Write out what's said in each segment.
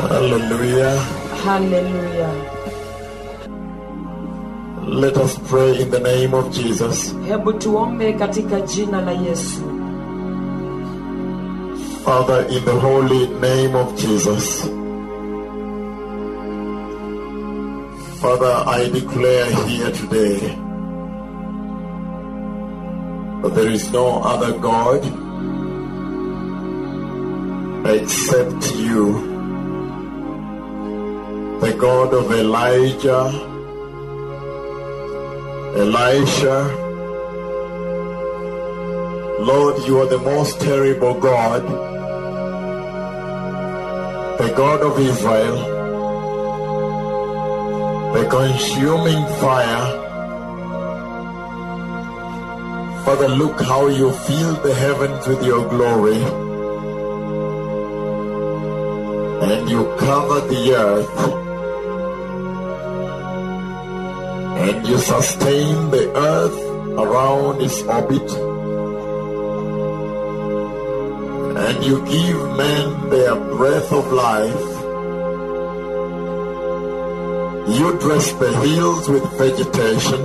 Hallelujah. haleluya Let us pray in the name of Jesus. hebu tuombe katika jina la yesu Father, in the holy name of Jesus. Father, I declare here today that there is no other God except you, the God of Elijah, Elisha. Lord, you are the most terrible God, the God of Israel, the consuming fire. Father, look how you fill the heavens with your glory. And you cover the earth. And you sustain the earth around its orbit. And you give men their breath of life. You dress the hills with vegetation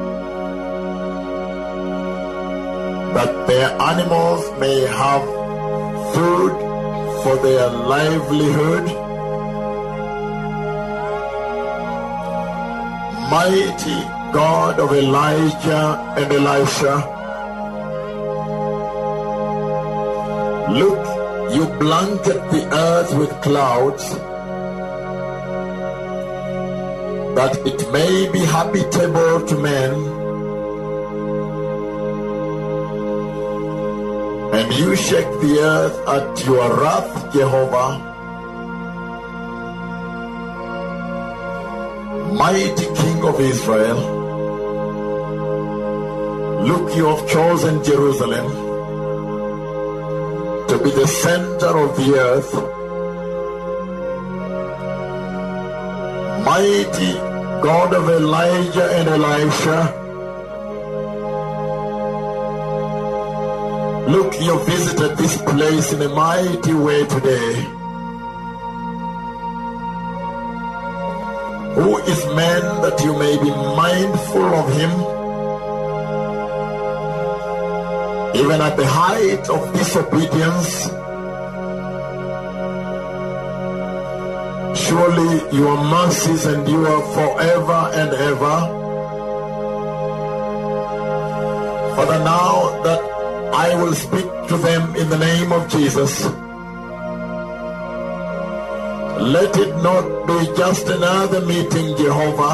that their animals may have food for their livelihood. Mighty God of Elijah and Elisha, look, you blanket the earth with clouds that it may be habitable to men. And you shake the earth at your wrath, Jehovah. Mighty King of Israel, look, you have chosen Jerusalem to be the center of the earth. Mighty God of Elijah and Elisha, look, you visited this place in a mighty way today. Who is man that you may be mindful of him? Even at the height of disobedience, surely your mercies endure forever and ever. Father, now that I will speak to them in the name of Jesus, let it not be just another meeting, Jehovah,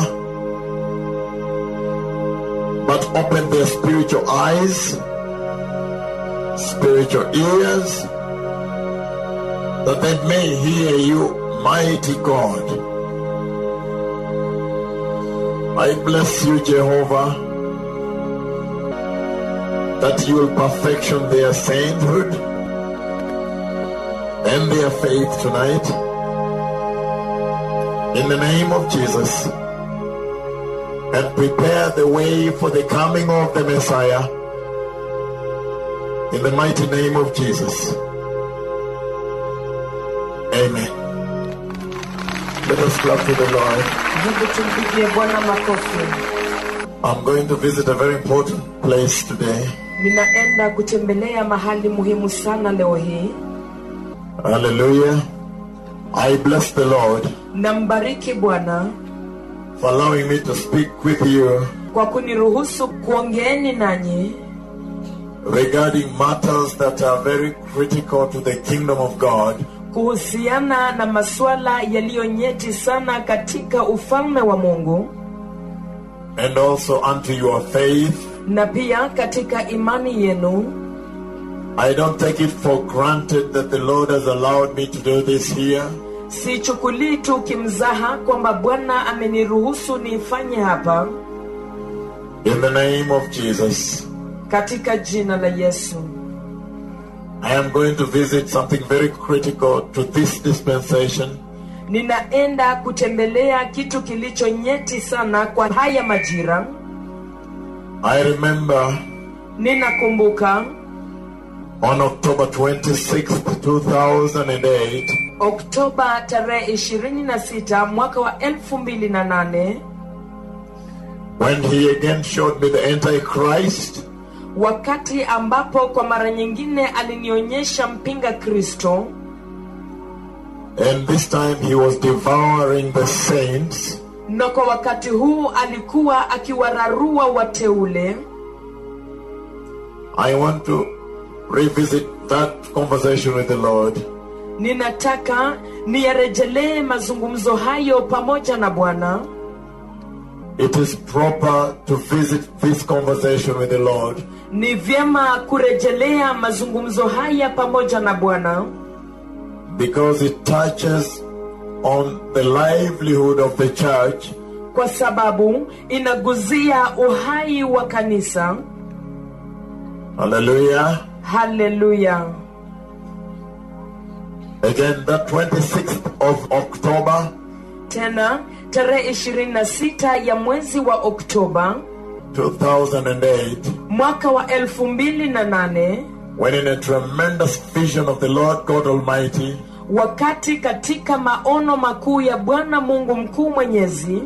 but open their spiritual eyes, spiritual ears, that they may hear you, mighty God. I bless you, Jehovah, that you will perfection their sainthood and their faith tonight. In the name of Jesus, and prepare the way for the coming of the Messiah. In the mighty name of Jesus. Amen. Let us clap to the Lord. hebu tumpigie bwana makofi I'm going to visit a very important place today. ninaenda kutembelea mahali muhimu sana leo hii Hallelujah. I bless the Lord nambariki bwana for allowing me to speak with you kwa kuniruhusu kuongeeni nanyi regarding matters that are very critical to the kingdom of God kuhusiana na masuala yaliyo nyeti sana katika ufalme wa mungu and also unto your faith. na pia katika imani yenu I don't take it for granted that the Lord has allowed me to do this here. sichukulii tu kimzaha kwamba bwana ameniruhusu niifanye hapa In the name of Jesus, katika jina la yesu I am going to visit something very critical to this dispensation. ninaenda kutembelea kitu kilicho nyeti sana kwa haya majira I remember ninakumbuka on October 26th, 2008, oktoba tarehe 26 mwaka wa 2008 when he again showed me the Antichrist wakati ambapo kwa mara nyingine alinionyesha mpinga kristo and this time he was devouring the saints. na kwa wakati huu alikuwa akiwararua wateule I want to revisit that conversation with the Lord ninataka niyarejelee mazungumzo hayo pamoja na bwana It is proper to visit this conversation with the Lord ni vyema kurejelea mazungumzo haya pamoja na bwana because it touches on the livelihood of the church kwa sababu inaguzia uhai wa kanisa Hallelujah. haleluya Again, the 26th of October tena tarehe 26 ya mwezi wa oktoba 2008, mwaka wa 2008 when in a tremendous vision of the Lord God Almighty, wakati katika maono makuu ya bwana mungu mkuu mwenyezi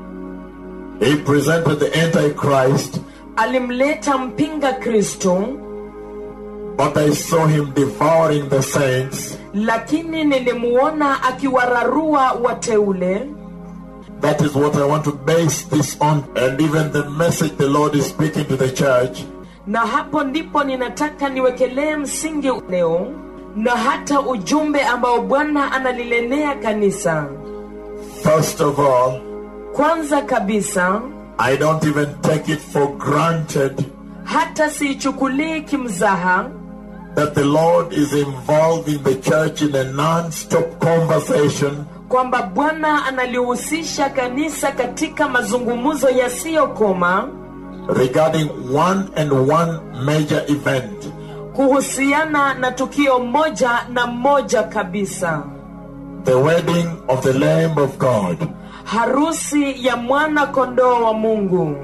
He presented the Antichrist, alimleta mpinga kristo but I saw him devouring the saints. lakini nilimuona akiwararua wateule That is what I want to base this on, and even the message the Lord is speaking to the church. na hapo ndipo ninataka niwekelee msingi leo na hata ujumbe ambao bwana analilenea kanisa First of all, kwanza kabisa I don't even take it for granted hata siichukulii kimzaha that the Lord is involving the church in a non stop conversation kwamba bwana analihusisha kanisa katika mazungumzo yasiyokoma regarding one and one major event. kuhusiana na tukio moja na moja kabisa The wedding of the Lamb of God. harusi ya mwana kondoo wa mungu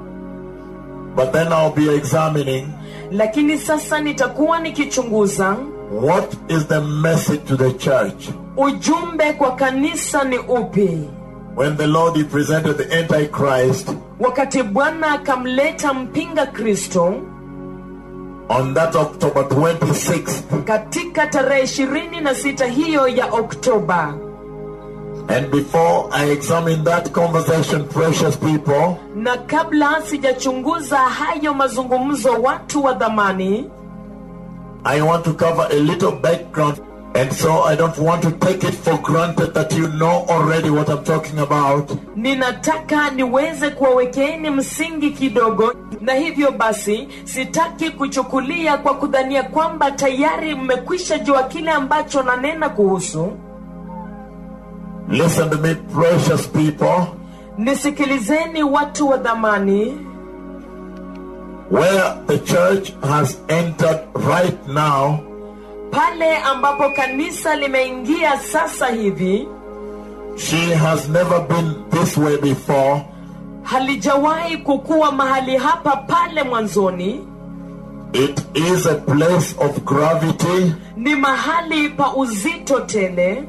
But then I'll be examining lakini sasa nitakuwa nikichunguza what is the message to the church. ujumbe kwa kanisa ni upi When the Lord he presented the Antichrist wakati bwana akamleta mpinga kristo on that October 26th, katika tarehe ishirini na sita hiyo ya oktoba and before I examine that conversation, precious people, na kabla sijachunguza hayo mazungumzo watu wa dhamani I want to cover a little background. And so I don't want to take it for granted that you know already what I'm talking about. ninataka niweze kuwawekeeni msingi kidogo na hivyo basi sitaki kuchukulia kwa kudhania kwamba tayari mmekwisha jua kile ambacho nanena kuhusu Listen to me, precious people. nisikilizeni watu wa dhamani Where the church has entered right now, pale ambapo kanisa limeingia sasa hivi she has never been this way before. halijawahi kukuwa mahali hapa pale mwanzoni It is a place of gravity ni mahali pa uzito tele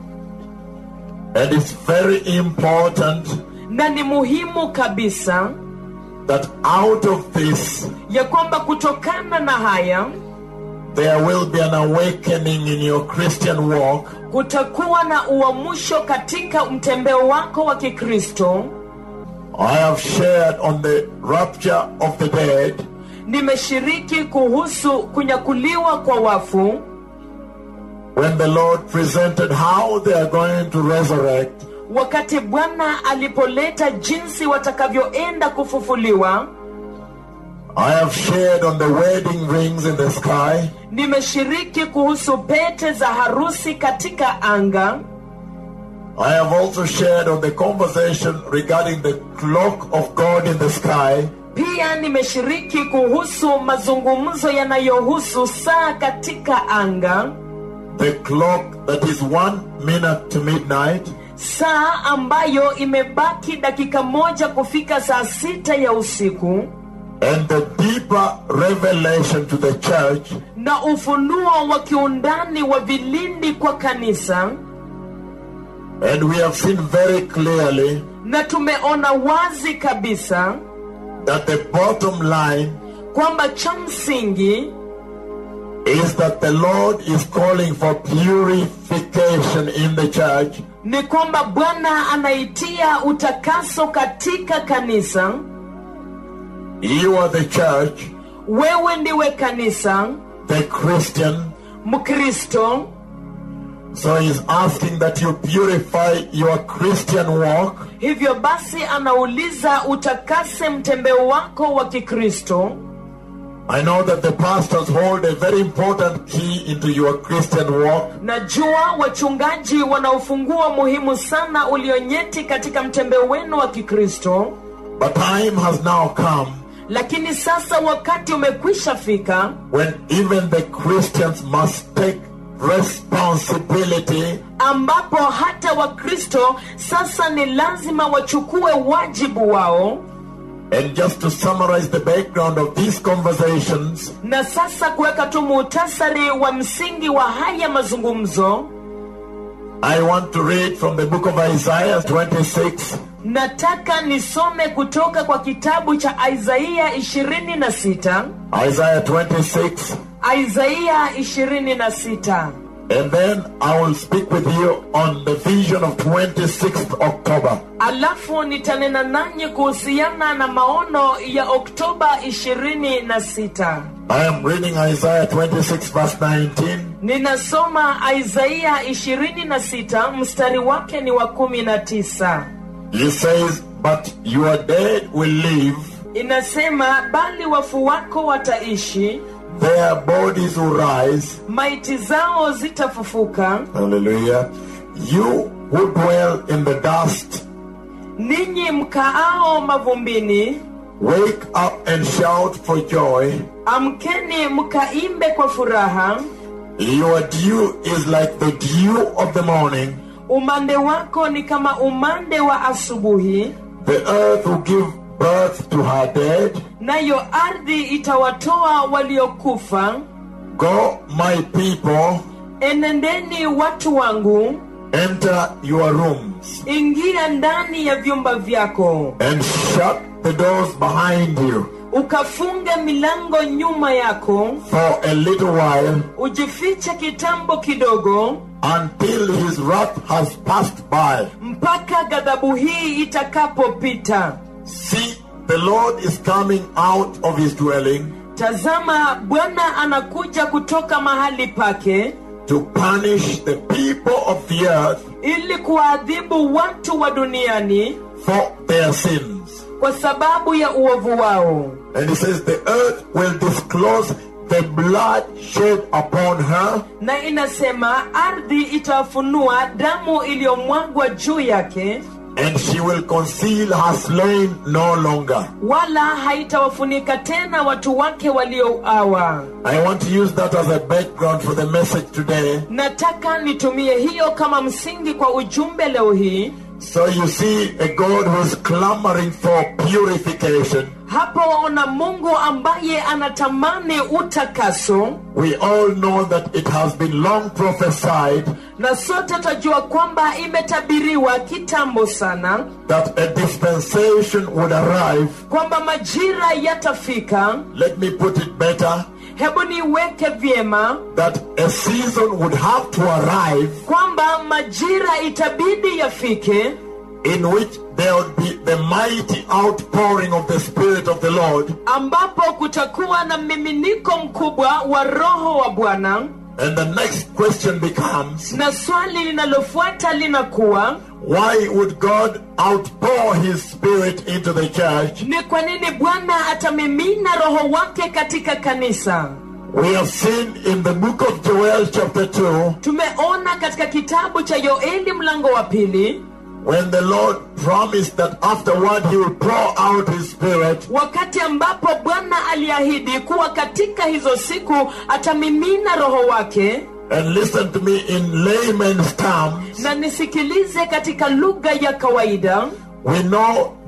and it's very important na ni muhimu kabisa that out of this ya kwamba kutokana na haya there will be an awakening in your Christian walk kutakuwa na uamsho katika mtembeo wako wa kikristo I have shared on the rapture of the dead nimeshiriki kuhusu kunyakuliwa kwa wafu when the Lord presented how they are going to resurrect. wakati bwana alipoleta jinsi watakavyoenda kufufuliwa I have shared on the wedding rings in the sky. nimeshiriki kuhusu pete za harusi katika anga I have also shared on the conversation regarding the clock of God in the sky. pia nimeshiriki kuhusu mazungumzo yanayohusu saa katika anga The clock that is one minute to midnight. saa ambayo imebaki dakika moja kufika saa sita ya usiku And the deeper revelation to the church na ufunuo wa kiundani wa vilindi kwa kanisa And we have seen very clearly na tumeona wazi kabisa that the bottom line kwamba cha msingi is that the Lord is calling for purification in the church ni kwamba bwana anaitia utakaso katika kanisa You are the church, wewe ndiwe kanisa the Christian. mkristo So he's asking that you purify your Christian walk hivyo basi anauliza utakase mtembeo wako wa kikristo I know that the pastors hold a very important key into your Christian walk. najua wachungaji wana ufunguo muhimu sana ulionyeti katika mtembeo wenu wa kikristo But time has now come lakini sasa wakati umekwisha fika when even the Christians must take responsibility ambapo hata wakristo sasa ni lazima wachukue wajibu wao And just to summarize the background of these conversations, na sasa kuweka tu muhtasari wa msingi wa haya mazungumzo I want to read from the book of Isaiah 26, nataka nisome kutoka kwa kitabu cha isaia 26 Isaiah 26, isaia 26 and then I will speak with you on the vision of 26th October. alafu nitanena nanyi kuhusiana na maono ya oktoba 26 I am reading Isaiah 26, verse 19. ninasoma isaia 26 mstari wake ni wa 19 He says, But your dead will live, inasema bali wafu wako wataishi their bodies will rise. maiti zao zitafufuka Hallelujah. You who dwell in the dust, ninyi mkaao mavumbini wake up and shout for joy. amkeni mkaimbe kwa furaha Your dew is like the dew of the morning. umande wako ni kama umande wa asubuhi The earth will give birth to her dead. nayo ardhi itawatoa waliokufa Go, my people, enendeni watu wangu enter your rooms ingia ndani ya vyumba vyako and shut the doors behind you ukafunge milango nyuma yako for a little while ujifiche kitambo kidogo until his wrath has passed by. mpaka ghadhabu hii itakapopita See, the Lord is coming out of his dwelling tazama bwana anakuja kutoka mahali pake to punish the people of the earth ili kuwaadhibu watu wa duniani for their sins. kwa sababu ya uovu wao And he says, The earth will disclose the blood shed upon her na inasema ardhi itafunua damu iliyomwagwa juu yake and she will conceal her slain no longer. wala haitawafunika tena watu wake waliouawa I want to use that as a background for the message today. nataka nitumie hiyo kama msingi kwa ujumbe leo hii So you see a God who's clamoring for purification. hapo waona mungu ambaye anatamani utakaso We all know that it has been long prophesied na sote twajua kwamba imetabiriwa kitambo sana that a dispensation would arrive. kwamba majira yatafika Let me put it better hebu niweke vyema that a season would have to arrive kwamba majira itabidi yafike in which there would be the mighty outpouring of the Spirit of the Lord. ambapo kutakuwa na mmiminiko mkubwa wa roho wa bwana And the next question becomes na swali linalofuata linakuwa why would God outpour His Spirit into the church? ni kwa nini bwana atamimina roho wake katika kanisa We have seen in the book of Joel, chapter 2, tumeona katika kitabu cha yoeli mlango wa pili when the Lord promised that afterward He will pour out His Spirit. wakati ambapo bwana aliahidi kuwa katika hizo siku atamimina roho wake And listen to me in layman's terms. na nisikilize katika lugha ya kawaida We know that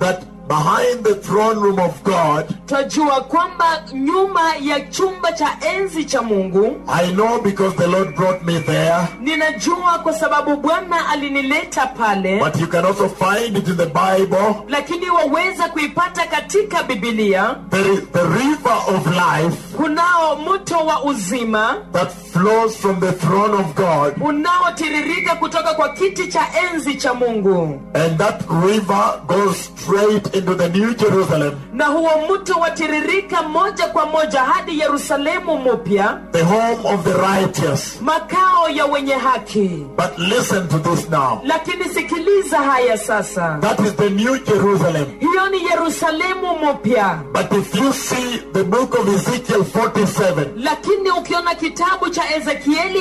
behind the throne room of God, twajua kwamba nyuma ya chumba cha enzi cha mungu I know because the Lord brought me there, ninajua kwa sababu bwana alinileta pale but you can also find it in the Bible. lakini waweza kuipata katika bibilia There is the river of life kunao mto wa uzima that flows from the throne of God, unaotiririka kutoka kwa kiti cha enzi cha mungu and that river goes straight into the New Jerusalem, na huo mto watiririka moja kwa moja hadi yerusalemu mupya the home of the righteous. makao ya wenye haki But listen to this now. lakini sikiliza haya sasa That is the New Jerusalem. hiyo ni yerusalemu mupya But if you see the book of Ezekiel 47, lakini ukiona kitabu cha ezekieli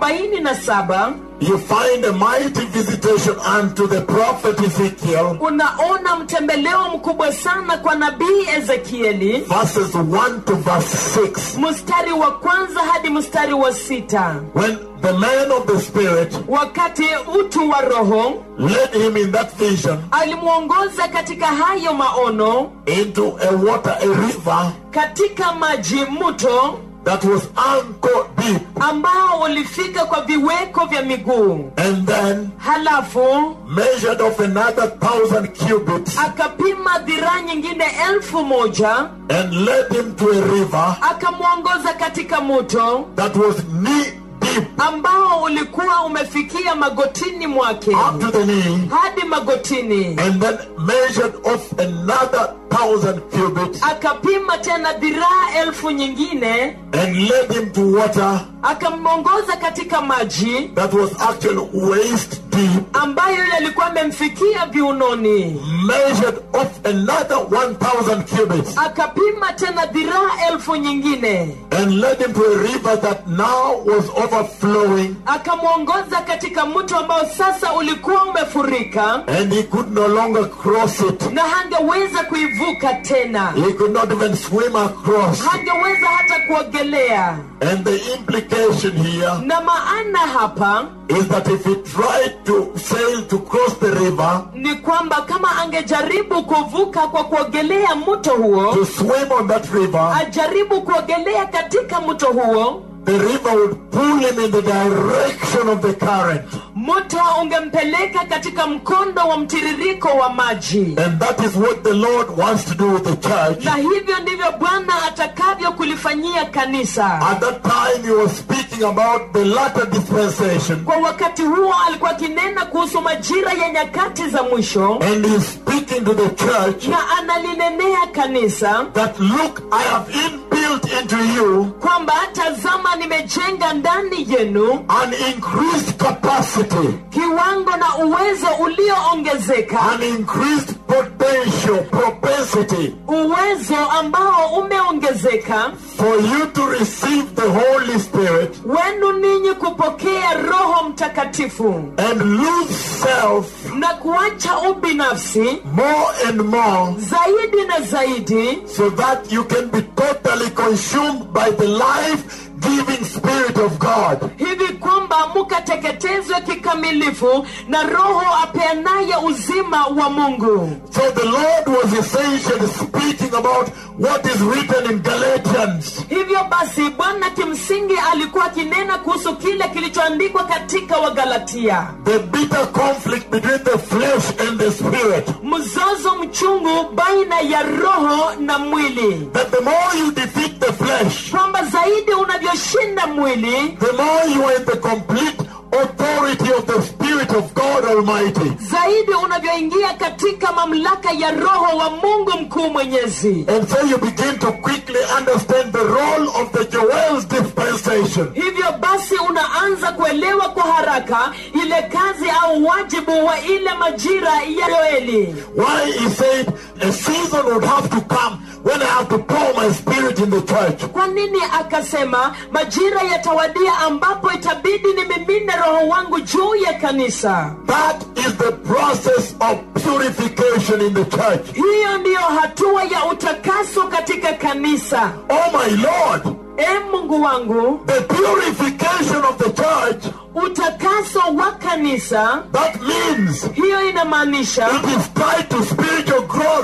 47 you find a mighty visitation unto the prophet Ezekiel, unaona mtembeleo mkubwa sana kwa nabii ezekieli verses 1 to verse 6. mstari wa kwanza hadi mstari wa sita When the man of the Spirit wakati utu wa roho led him in that vision alimwongoza katika hayo maono into a water, a river katika maji mto that was ankle deep, ambao ulifika kwa viweko vya miguu and then halafu measured off another thousand cubits, akapima dhiraa nyingine elfu moja and led him to a river akamwongoza katika mto that was knee deep ambao ulikuwa umefikia magotini mwake up to the knee, hadi magotini and then measured off another thousand cubits, akapima tena dhiraa elfu nyingine and led him to water akamwongoza katika maji that was actually waist deep, ambayo yalikuwa amemfikia viunoni measured off another one thousand cubits, akapima tena dhiraa elfu nyingine and led him to a river that now was overflowing, akamwongoza katika mto ambao sasa ulikuwa umefurika and he could no longer cross it. na hangeweza kuivuka tena He could not even swim across. hangeweza hata kuogelea And the implication here na maana hapa is that if he tried to sail to cross the river, ni kwamba kama angejaribu kuvuka kwa kuogelea mto huo to swim on that river, ajaribu kuogelea katika mto huo the river would pull him in the direction of the current. mto ungempeleka katika mkondo wa mtiririko wa maji And that is what the Lord wants to do with the church. na hivyo ndivyo bwana atakavyo kulifanyia kanisa At that time, he was speaking about the latter dispensation. kwa wakati huo alikuwa akinena kuhusu majira ya nyakati za mwisho And he's speaking to the church na analinenea kanisa that look, I have inbuilt into you kwamba tazama nimejenga ndani yenu an increased capacity, kiwango na uwezo ulioongezeka an increased potential, propensity uwezo ambao umeongezeka for you to receive the Holy Spirit wenu ninyi kupokea roho mtakatifu and lose self na kuacha ubinafsi more and more zaidi na zaidi so that you can be totally consumed by the life giving Spirit of God. hivi kwamba mukateketezwe kikamilifu na roho apeanaye uzima wa mungu So the Lord was essentially speaking about what is written in Galatians. hivyo basi bwana kimsingi alikuwa akinena kuhusu kile kilichoandikwa katika wagalatia The bitter conflict between the flesh and the spirit. mzozo mchungu baina ya roho na mwili That the more you defeat the flesh, kwamba zaidi unavyoshinda mwili the more you are in the complete authority of the Spirit of God Almighty. zaidi unavyoingia katika mamlaka ya roho wa mungu mkuu mwenyezi And so you begin to quickly understand the role of the Joel's dispensation. hivyo basi unaanza kuelewa kwa haraka ile kazi au wajibu wa ile majira ya yoeli Why he said a season would have to come when I have to pour my spirit in the church. kwa nini akasema majira yatawadia ambapo itabidi nimimine roho wangu juu ya kanisa That is the process of purification in the church. hiyo ndiyo hatua ya utakaso katika kanisa Oh my Lord, e mungu wangu the purification of the church, utakaso wa kanisa that means hiyo inamaanisha it is tied to spiritual growth.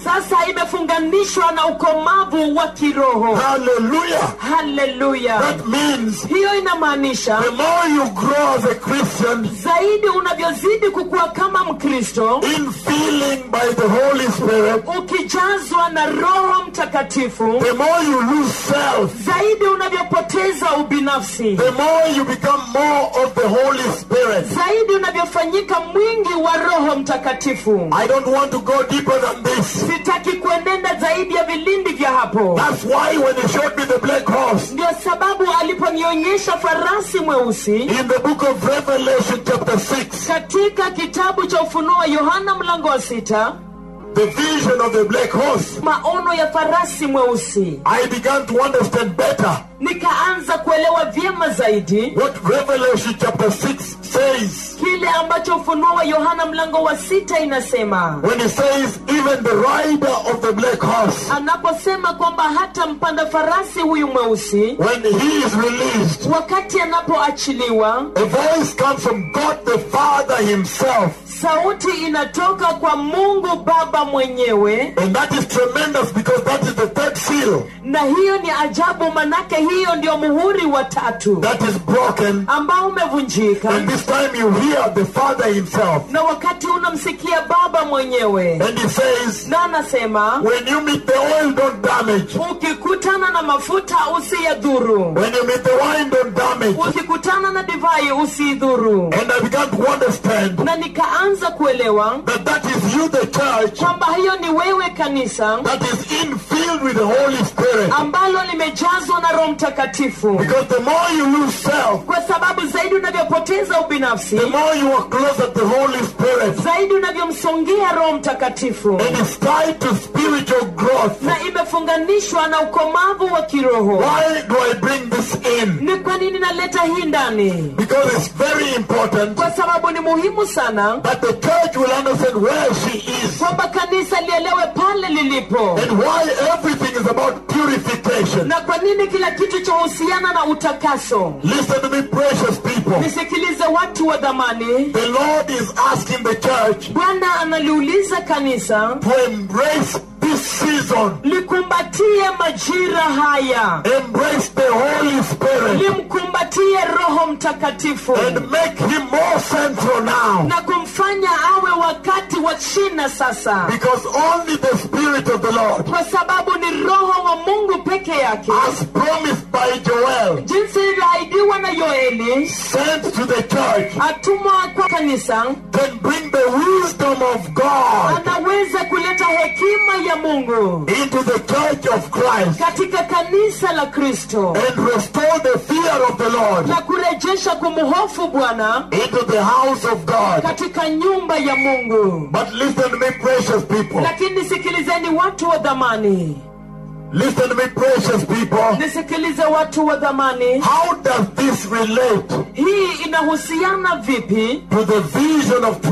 sasa imefunganishwa na ukomavu wa kiroho Hallelujah. haleluya That means hiyo inamaanisha the more you grow as a Christian zaidi unavyozidi kukua kama mkristo in feeling by the Holy Spirit, ukijazwa na roho mtakatifu the more you lose self, zaidi unavyopoteza ubinafsi the more you become more of the Holy Spirit. zaidi unavyofanyika mwingi wa roho mtakatifu I don't want to go deeper than this. sitaki kuenenda zaidi ya vilindi vya hapo That's why when he showed me the black horse ndio sababu aliponionyesha farasi mweusi in the book of Revelation, chapter 6, katika kitabu cha ufunuo wa yohana mlango wa sita the vision of the black horse, maono ya farasi mweusi I began to understand better nikaanza kuelewa vyema zaidi what Revelation chapter 6 says kile ambacho ufunuo wa yohana mlango wa sita inasema when he says, even the rider of the black horse, anaposema kwamba hata mpanda farasi huyu mweusi when he is released, wakati anapoachiliwa a voice comes from God the Father himself. sauti inatoka kwa mungu baba mwenyewe And that is tremendous because that is the third seal na hiyo ni ajabu manake hiyo ndio muhuri wa tatu that is broken. ambao umevunjika And this time you hear the Father himself. na wakati unamsikia baba mwenyewe And he says, na anasema when you meet the oil, don't damage. ukikutana na mafuta usiyadhuru When you meet the wine, don't damage. ukikutana na divai usiidhuru And I began to understand na nikaanza kuelewa that that is you, the church, kwamba hiyo ni wewe kanisa that is infilled with the Holy Spirit. ambalo limejazwa na roho mtakatifu Because the more you lose self, kwa sababu zaidi unavyopoteza ubinafsi the more you are closer to the Holy Spirit. zaidi unavyomsongea roho mtakatifu And it's tied to spiritual growth. na imefunganishwa na ukomavu wa kiroho Why do I bring this in? ni kwa nini naleta hii ndani Because it's very important kwa sababu ni muhimu sana that the church will understand where she is kwamba kanisa lielewe pale lilipo and why everything is about purification. na kwa nini kila kitu chahusiana na utakaso Listen to me, precious people. nisikilize watu wa dhamani The Lord is asking the church bwana analiuliza kanisa to embrace this season, likumbatie majira haya embrace the Holy Spirit, limkumbatie roho mtakatifu and make Him more central now. na kumfanya awe wakati wa shina sasa Because only the Spirit of the Lord, kwa sababu ni roho wa mungu peke yake as promised by Joel, jinsi ilivyoahidiwa na yoeli sent to the church, atumwa kwa kanisa can bring the wisdom of God anaweza kuleta hekima ya mungu into the church of Christ katika kanisa la kristo and restore the fear of the Lord na kurejesha kumhofu bwana into the house of God. katika nyumba ya mungu But listen to me, precious people. lakini sikilizeni watu wa dhamani Listen to me, precious people. nisikilize watu wa dhamani How does this relate hii inahusiana vipi to the vision of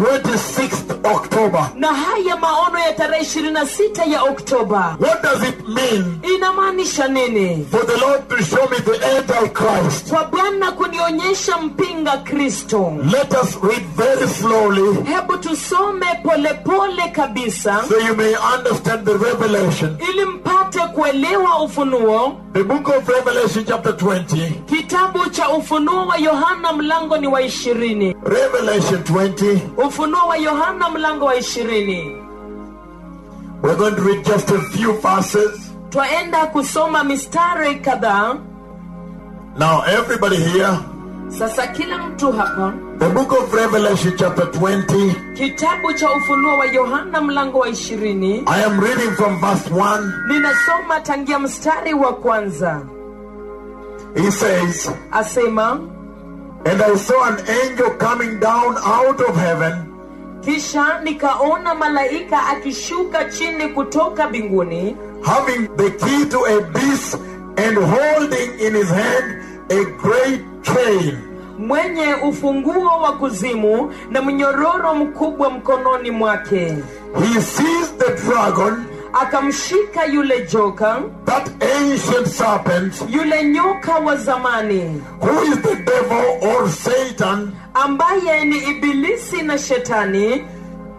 26th October? na haya maono ya tarehe 26 ya oktoba What does it mean inamaanisha nini for the Lord to show me the Antichrist? kwa bwana kunionyesha mpinga kristo Let us read very slowly hebu tusome polepole kabisa so you may understand the revelation. ili mpate kuelewa ufunuo The book of Revelation, chapter 20. kitabu cha ufunuo wa yohana mlango ni wa ishirini Revelation 20. ufunuo wa yohana mlango wa ishirini We're going to read just a few verses. twaenda kusoma mistari kadhaa Now, everybody here, sasa kila mtu hapa the book of Revelation, chapter 20. kitabu cha ufunuo wa yohana mlango wa ishirini I am reading from verse 1. ninasoma tangia mstari wa kwanza He says, asema And I saw an angel coming down out of heaven, kisha nikaona malaika akishuka chini kutoka mbinguni having the key to a beast and holding in his hand a great chain. mwenye ufunguo wa kuzimu na mnyororo mkubwa mkononi mwake He seized the dragon, akamshika yule joka that ancient serpent, yule nyoka wa zamani who is the devil or Satan, ambaye ni ibilisi na shetani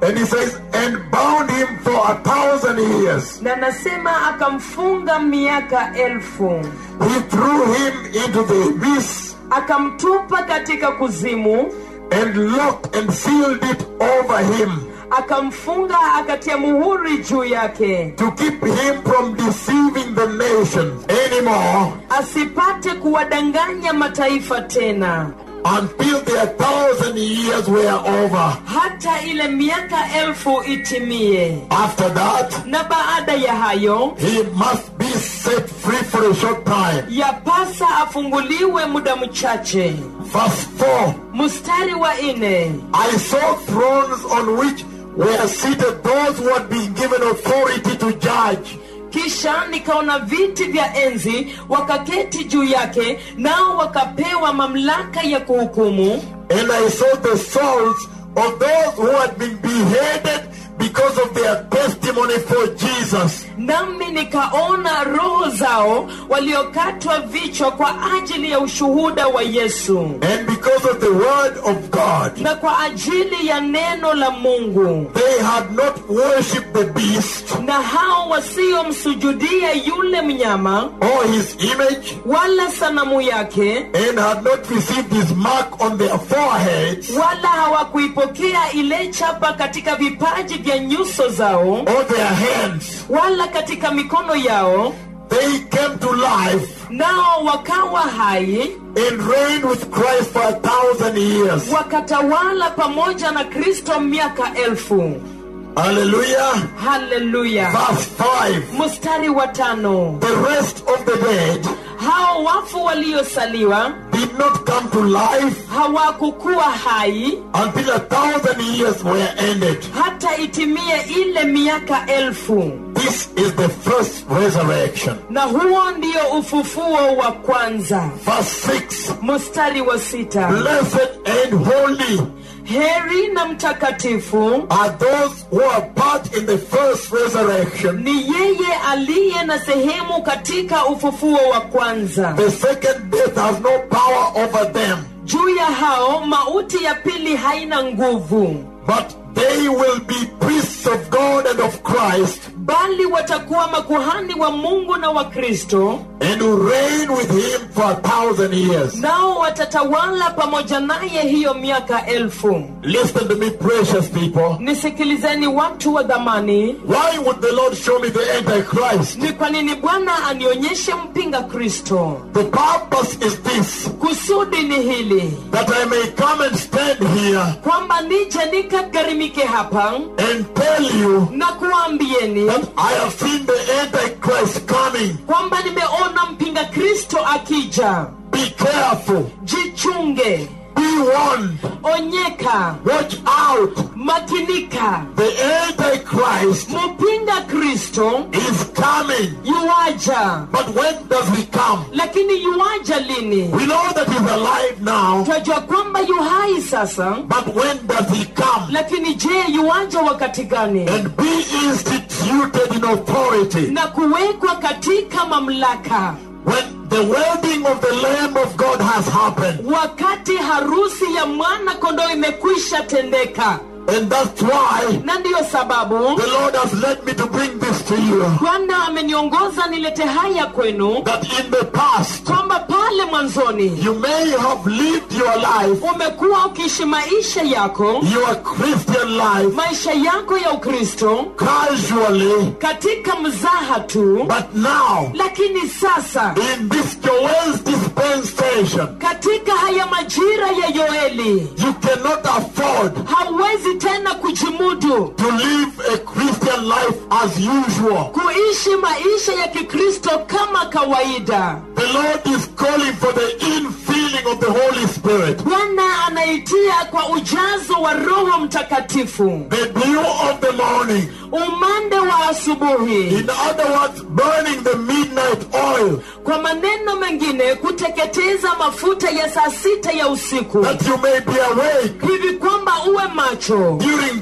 And he says, and bound him for a thousand years. na nasema akamfunga miaka elfu He threw him into the abyss akamtupa katika kuzimu and locked and sealed it over him akamfunga akatia muhuri juu yake to keep him from deceiving the nations anymore asipate kuwadanganya mataifa tena until their thousand years were over. hata ile miaka elfu itimie After that, na baada ya hayo he must be set free for a short time. yapasa afunguliwe muda mchache Verse 4 mstari wa nne I saw thrones on which were seated those who had been given authority to judge. kisha nikaona viti vya enzi wakaketi juu yake nao wakapewa mamlaka ya kuhukumu And I saw the souls of those who had been beheaded because of their testimony for Jesus. nami nikaona roho zao waliokatwa vichwa kwa ajili ya ushuhuda wa yesu And because of the word of God, na kwa ajili ya neno la mungu they had not worshipped the beast na hao wasiomsujudia yule mnyama or his image wala sanamu yake and had not received his mark on their foreheads wala hawakuipokea ile chapa katika vipaji vya nyuso zao or their hands. wala katika mikono yao They came to life nao wakawa hai and reigned with Christ for a thousand years. wakatawala pamoja na kristo miaka elfu Hallelujah. haleluya Verse 5. mstari wa tano The rest of the dead hao wafu waliosaliwa did not come to life hawakukuwa hai until a thousand years were ended. hata itimie ile miaka elfu This is the first resurrection. na huo ndio ufufuo wa kwanza Verse 6 mstari wa sita Blessed and holy heri na mtakatifu are those who are part in the first resurrection. ni yeye aliye na sehemu katika ufufuo wa kwanza The second death has no power over them, juu ya hao mauti ya pili haina nguvu but they will be priests of God and of Christ bali watakuwa makuhani wa mungu na wa kristo and will reign with him for a thousand years. nao watatawala pamoja naye hiyo miaka elfu Listen to me, precious people. nisikilizeni watu wa dhamani Why would the Lord show me the Antichrist? ni kwa nini bwana anionyeshe mpinga kristo The purpose is this kusudi ni hili that I may come and stand here kwamba nije nikagharimike hapa and tell you na kuwaambieni that I have seen the Antichrist coming. kwamba nimeona mpinga kristo akija Be careful, jichunge be warned, onyeka watch out. makinika The Antichrist mpinga kristo is coming. yuaja But when does he come? lakini yuaja lini We know that he's alive now, twajua kwamba yu hai sasa but when does he come? lakini je yuaja wakati gani And be instituted in authority. na kuwekwa katika mamlaka When the wedding of the Lamb of God has happened. wakati harusi ya mwana kondoo imekwisha tendeka And that's why na ndiyo sababu the Lord has led me to bring this to you. bwana ameniongoza nilete haya kwenu That in the past, kwamba pale mwanzoni you may have lived your life, umekuwa ukiishi maisha yako your Christian life, maisha yako ya ukristo casually, katika mzaha tu but now, lakini sasa in this Joel's dispensation, katika haya majira ya yoeli you cannot afford hauwezi tena kujimudu to live a Christian life as usual. kuishi maisha ya kikristo kama kawaida The Lord is calling for the infilling of the Holy Spirit, bwana anaitia kwa ujazo wa roho mtakatifu the dew of the morning. umande wa asubuhi In other words, burning the midnight oil kwa maneno mengine kuteketeza mafuta ya saa sita ya usiku that you may be awake hivi kwamba uwe macho during this critical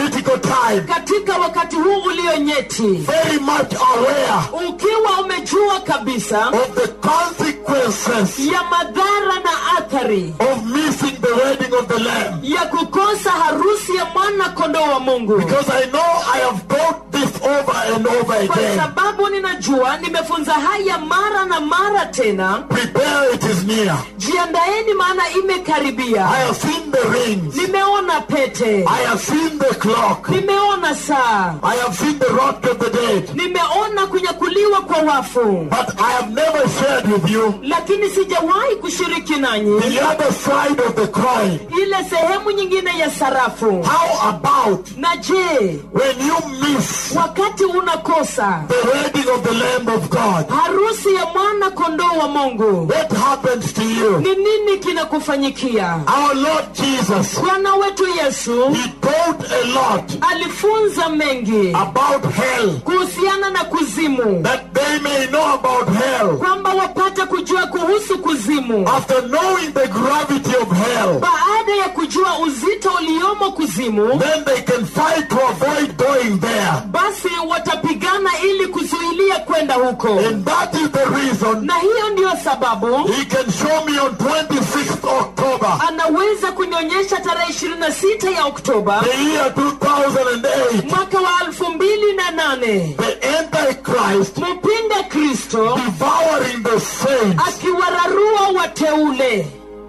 critical time, katika wakati huu ulionyeti very much aware ukiwa umejua kabisa of the consequences ya madhara na athari of missing the wedding of the Lamb. ya kukosa harusi ya mwana kondoo wa mungu Because I know I have taught this over and over kwa again. sababu ninajua nimefunza haya mara na mara tena Prepare, it is near. jiandaeni maana I imekaribia have seen the rings. nimeona pete I have seen the clock. nimeona saa I have seen the rock of the dead. nimeona kunyakuliwa kwa wafu But I have never shared with you lakini sijawahi kushiriki nanyi the other side of the coin. ile sehemu nyingine ya sarafu How about na je when you miss wakati unakosa the wedding of the Lamb of God? harusi ya mwana kondoo wa mungu What happens to you? ni nini kinakufanyikia Our Lord Jesus, bwana wetu yesu He taught a lot alifunza mengi about hell, kuhusiana na kuzimu that they may know about hell. kwamba wapate kujua kuhusu kuzimu After knowing the gravity of hell, baada ya kujua uzito uliomo kuzimu then they can fight to avoid going there. basi watapigana ili kuzuilia kwenda huko And that is the reason na hiyo ndiyo sababu He can show me on 26th October, anaweza kunionyesha tarehe 26 ya oktoba the year 2008, mwaka wa 2008 the Antichrist mpinga kristo devouring the saints. akiwararua wateule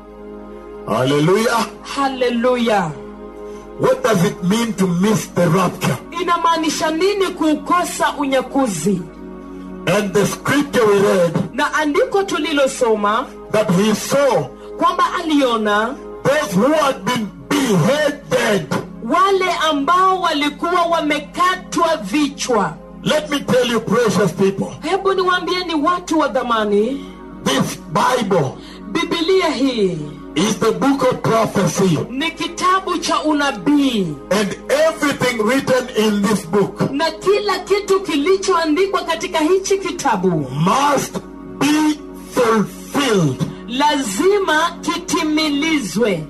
Hallelujah. haleluya What does it mean to miss the rapture? inamaanisha nini kuukosa unyakuzi And the scripture we read na andiko tulilosoma that he saw kwamba aliona those who had been beheaded. wale ambao walikuwa wamekatwa vichwa Let me tell you, precious people, hebu niwaambie ni watu wa dhamani this Bible bibilia hii is the book of prophecy. ni kitabu cha unabii And everything written in this book na kila kitu kilichoandikwa katika hichi kitabu must be fulfilled. lazima kitimilizwe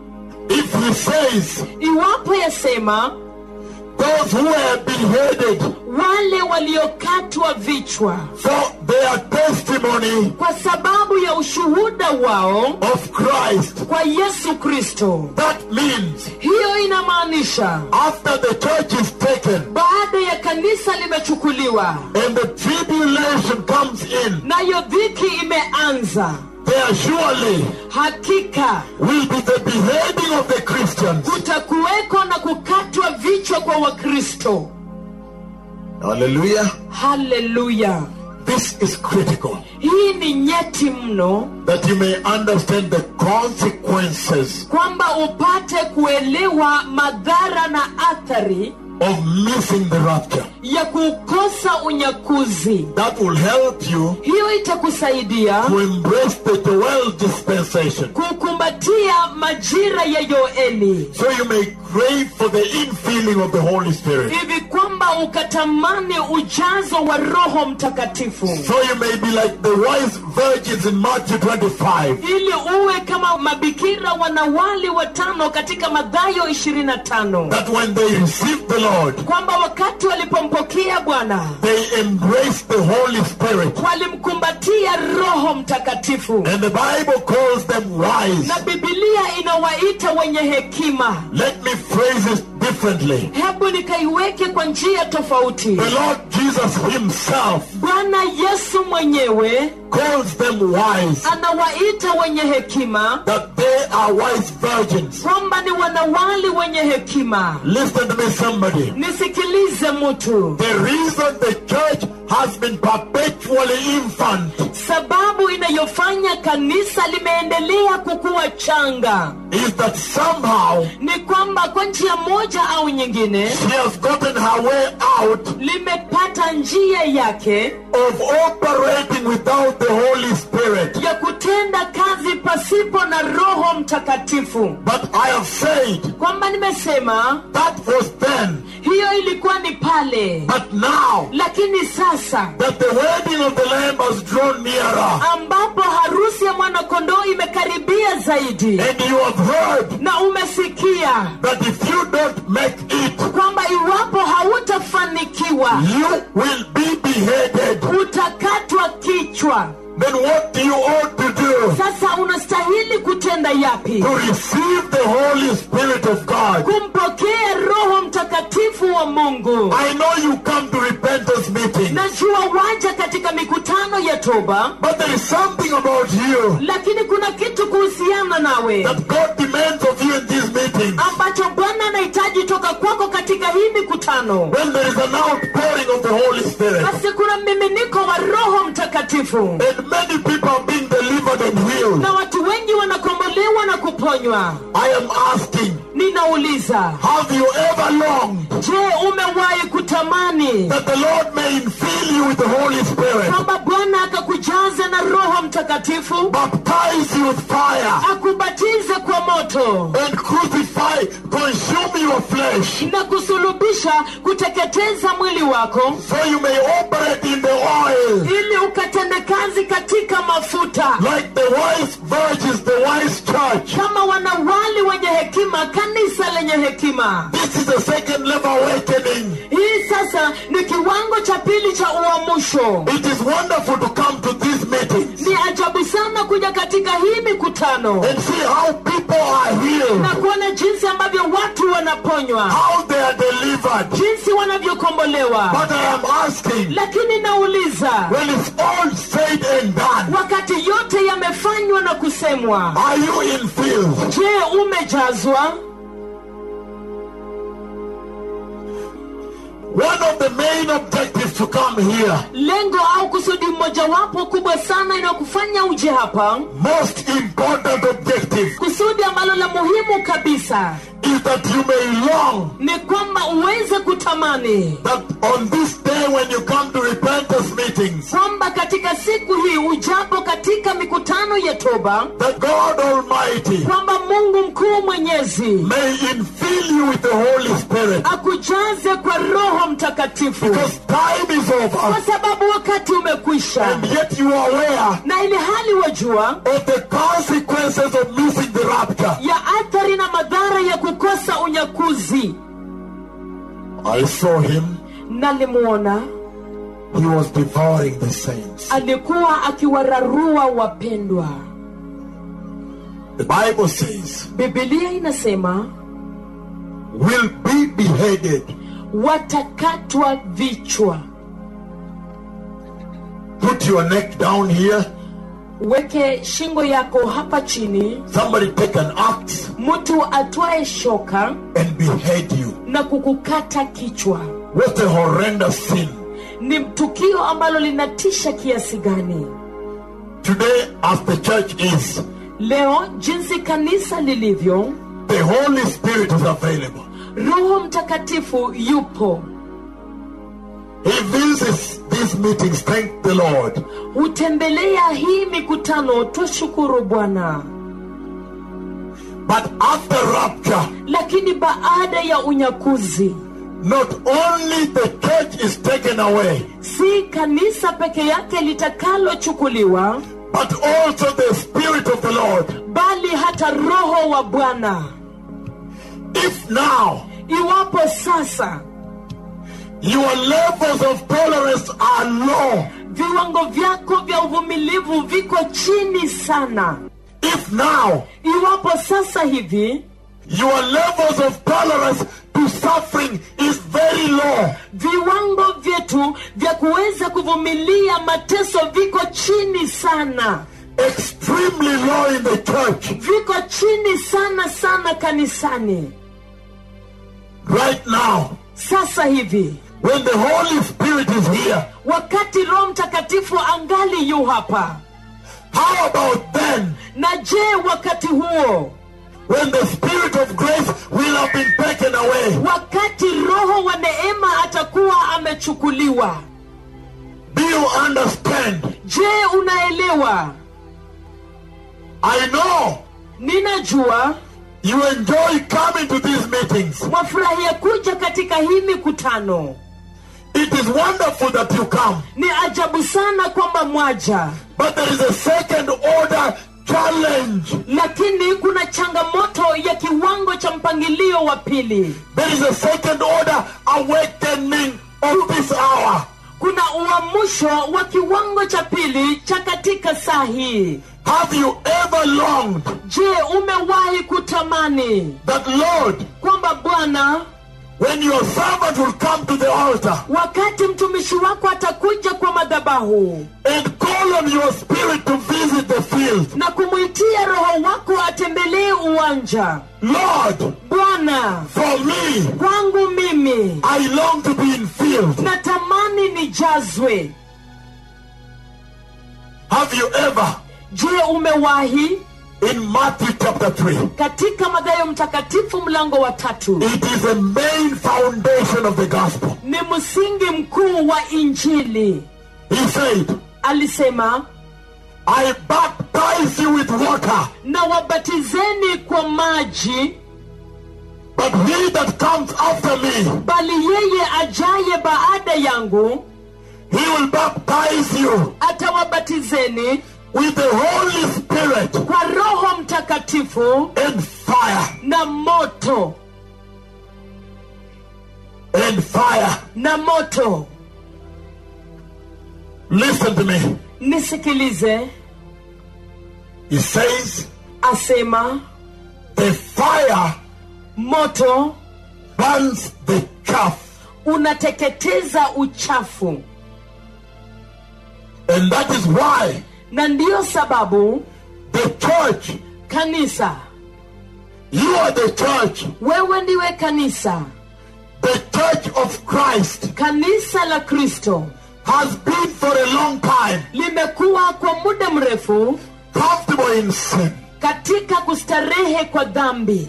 If he says, iwapo yasema those who were beheaded wale waliokatwa vichwa for their testimony kwa sababu ya ushuhuda wao of Christ, kwa yesu kristo that means hiyo inamaanisha after the church is taken baada ya kanisa limechukuliwa and the tribulation comes in, nayo dhiki imeanza there surely hakika will be the beheading of the Christians. kutakuweko na kukatwa vichwa kwa wakristo Hallelujah. haleluya This is critical hii ni nyeti mno that you may understand the consequences kwamba upate kuelewa madhara na athari of missing the rapture. ya kukosa unyakuzi That will help you hiyo itakusaidia to embrace the Joel dispensation kukumbatia majira ya yoeli so you may crave for the infilling of the Holy Spirit. hivi kwamba ukatamani ujazo wa roho mtakatifu So you may be like the wise virgins in Matthew 25. ili uwe kama mabikira wanawali watano katika madhayo 25 That when they receive the Lord, kwamba wakati walipompokea bwana they embrace the Holy Spirit. walimkumbatia roho mtakatifu And the Bible calls them wise. na bibilia inawaita wenye hekima Let me phrase it differently. hebu nikaiweke kwa njia tofauti The Lord Jesus Himself bwana yesu mwenyewe calls them wise. anawaita wenye hekima That they are wise virgins. kwamba ni wanawali wenye hekima Listen to me, somebody. nisikilize mtu The reason the church has been perpetually infant sababu inayofanya kanisa limeendelea kukuwa changa is that somehow ni kwamba kwa njia moja au nyingine she has gotten her way out limepata njia yake of operating without the Holy Spirit. ya kutenda kazi pasipo na roho mtakatifu But I have said kwamba nimesema that was then. hiyo ilikuwa ni pale But now lakini sasa that the wedding of the Lamb has drawn nearer, ambapo harusi ya mwanakondoo imekaribia zaidi and you have heard na umesikia that if you don't make it, kwamba kuuawa You will be beheaded. utakatwa kichwa Then what do you ought to do? sasa unastahili kutenda yapi To receive the Holy Spirit of God. kumpokea roho mtakatifu wa mungu I know you come to repentance meetings, najua waja katika mikutano ya toba but there is something about you lakini kuna kitu kuhusiana nawe that God demands of you in these meetings. ambacho bwana anahitaji toka kwako katika hii mikutano When there is an outpouring of the Holy Spirit, basi kuna mmiminiko wa roho mtakatifu and many people are being delivered and healed. na watu wengi wanakombolewa na kuponywa I am asking, ninauliza have you ever longed je umewahi kutamani that the Lord may infill you with the Holy Spirit, kwamba bwana akakujaza na roho mtakatifu baptize you with fire, akubatize kwa moto and crucify, consume your flesh, na kusulubisha kuteketeza mwili wako so you may operate in the oil ili ukatende kazi katika mafuta like the wise virgins, the wise church. kama wanawali wenye hekima kanisa lenye hekima This is the second level awakening. hii sasa ni kiwango cha pili cha uamsho It is wonderful to come to these meetings ni ajabu sana kuja katika hii mikutano and see how people are healed, na kuona jinsi ambavyo watu wanaponywa how they are delivered. jinsi wanavyokombolewa But I am asking, lakini nauliza when it's all said and done, wakati yote yamefanywa na kusemwa are you infilled? je umejazwa One of the main objectives to come here, lengo au kusudi mmojawapo kubwa sana inayokufanya uje hapa most important objective, kusudi ambalo la muhimu kabisa is that you may long ni kwamba uweze kutamani that on this day when you come to repentance meetings, kwamba katika siku hii ujapo katika mikutano ya toba that God Almighty kwamba mungu mkuu mwenyezi may infill you with the Holy Spirit. akujaze kwa roho mtakatifu Because time is kwa over, sababu wakati umekwisha and yet you are aware na ili hali wajua of the consequences of missing the rapture. ya athari na madhara ya kukosa unyakuzi I saw him, nalimwona he was devouring the saints. alikuwa akiwararua wapendwa The Bible says, bibilia inasema will be beheaded. watakatwa vichwa Put your neck down here. weke shingo yako hapa chini Somebody take an axe mtu atwae shoka and behead you. na kukukata kichwa What a horrendous sin. ni tukio ambalo linatisha kiasi gani Today, as the church is, leo jinsi kanisa lilivyo the Holy Spirit is available. roho mtakatifu yupo He visits these meetings. Thank the Lord. hutembelea hii mikutano twashukuru bwana But after rapture, lakini baada ya unyakuzi not only the church is taken away, si kanisa peke yake litakalochukuliwa but also the Spirit of the Lord. bali hata roho wa bwana If now iwapo sasa your levels of tolerance are low, viwango vyako vya uvumilivu viko chini sana if now iwapo sasa hivi your levels of tolerance to suffering is very low, viwango vyetu vya kuweza kuvumilia mateso viko chini sana extremely low in the church, viko chini sana sana kanisani right now, sasa hivi when the Holy Spirit is here, wakati roho mtakatifu angali yu hapa how about then na je wakati huo when the Spirit of grace will have been taken away? wakati roho wa neema atakuwa amechukuliwa Do you understand? je unaelewa I know ninajua you enjoy coming to these meetings. mwafurahia kuja katika hii mikutano It is wonderful that you come. ni ajabu sana kwamba mwaja But there is a second order challenge. lakini kuna changamoto ya kiwango cha mpangilio wa pili There is a second order awakening of this hour. kuna uamsho wa kiwango cha pili cha katika saa hii Have you ever longed je umewahi kutamani that, Lord, kwamba bwana when your servant will come to the altar wakati mtumishi wako atakuja kwa madhabahu and call on your spirit to visit the field, na kumwitia roho wako atembelee uwanja Lord, bwana for me, kwangu mimi I long to be in field. natamani nijazwe Have you ever, je umewahi in Matthew chapter 3, katika madhayo mtakatifu mlango wa tatu it is a main foundation of the gospel. ni msingi mkuu wa injili He said, alisema I baptize you with water, na wabatizeni kwa maji but he that comes after me, bali yeye ajaye baada yangu he will baptize you atawabatizeni with the Holy Spirit kwa roho mtakatifu and fire, na moto and fire. na moto Listen to me. nisikilize He says, asema the fire moto burns the chaff, unateketeza uchafu and that is why na ndiyo sababu the church, kanisa you are the church, wewe ndiwe kanisa the church of Christ kanisa la kristo has been for a long time limekuwa kwa muda mrefu comfortable in sin. katika kustarehe kwa dhambi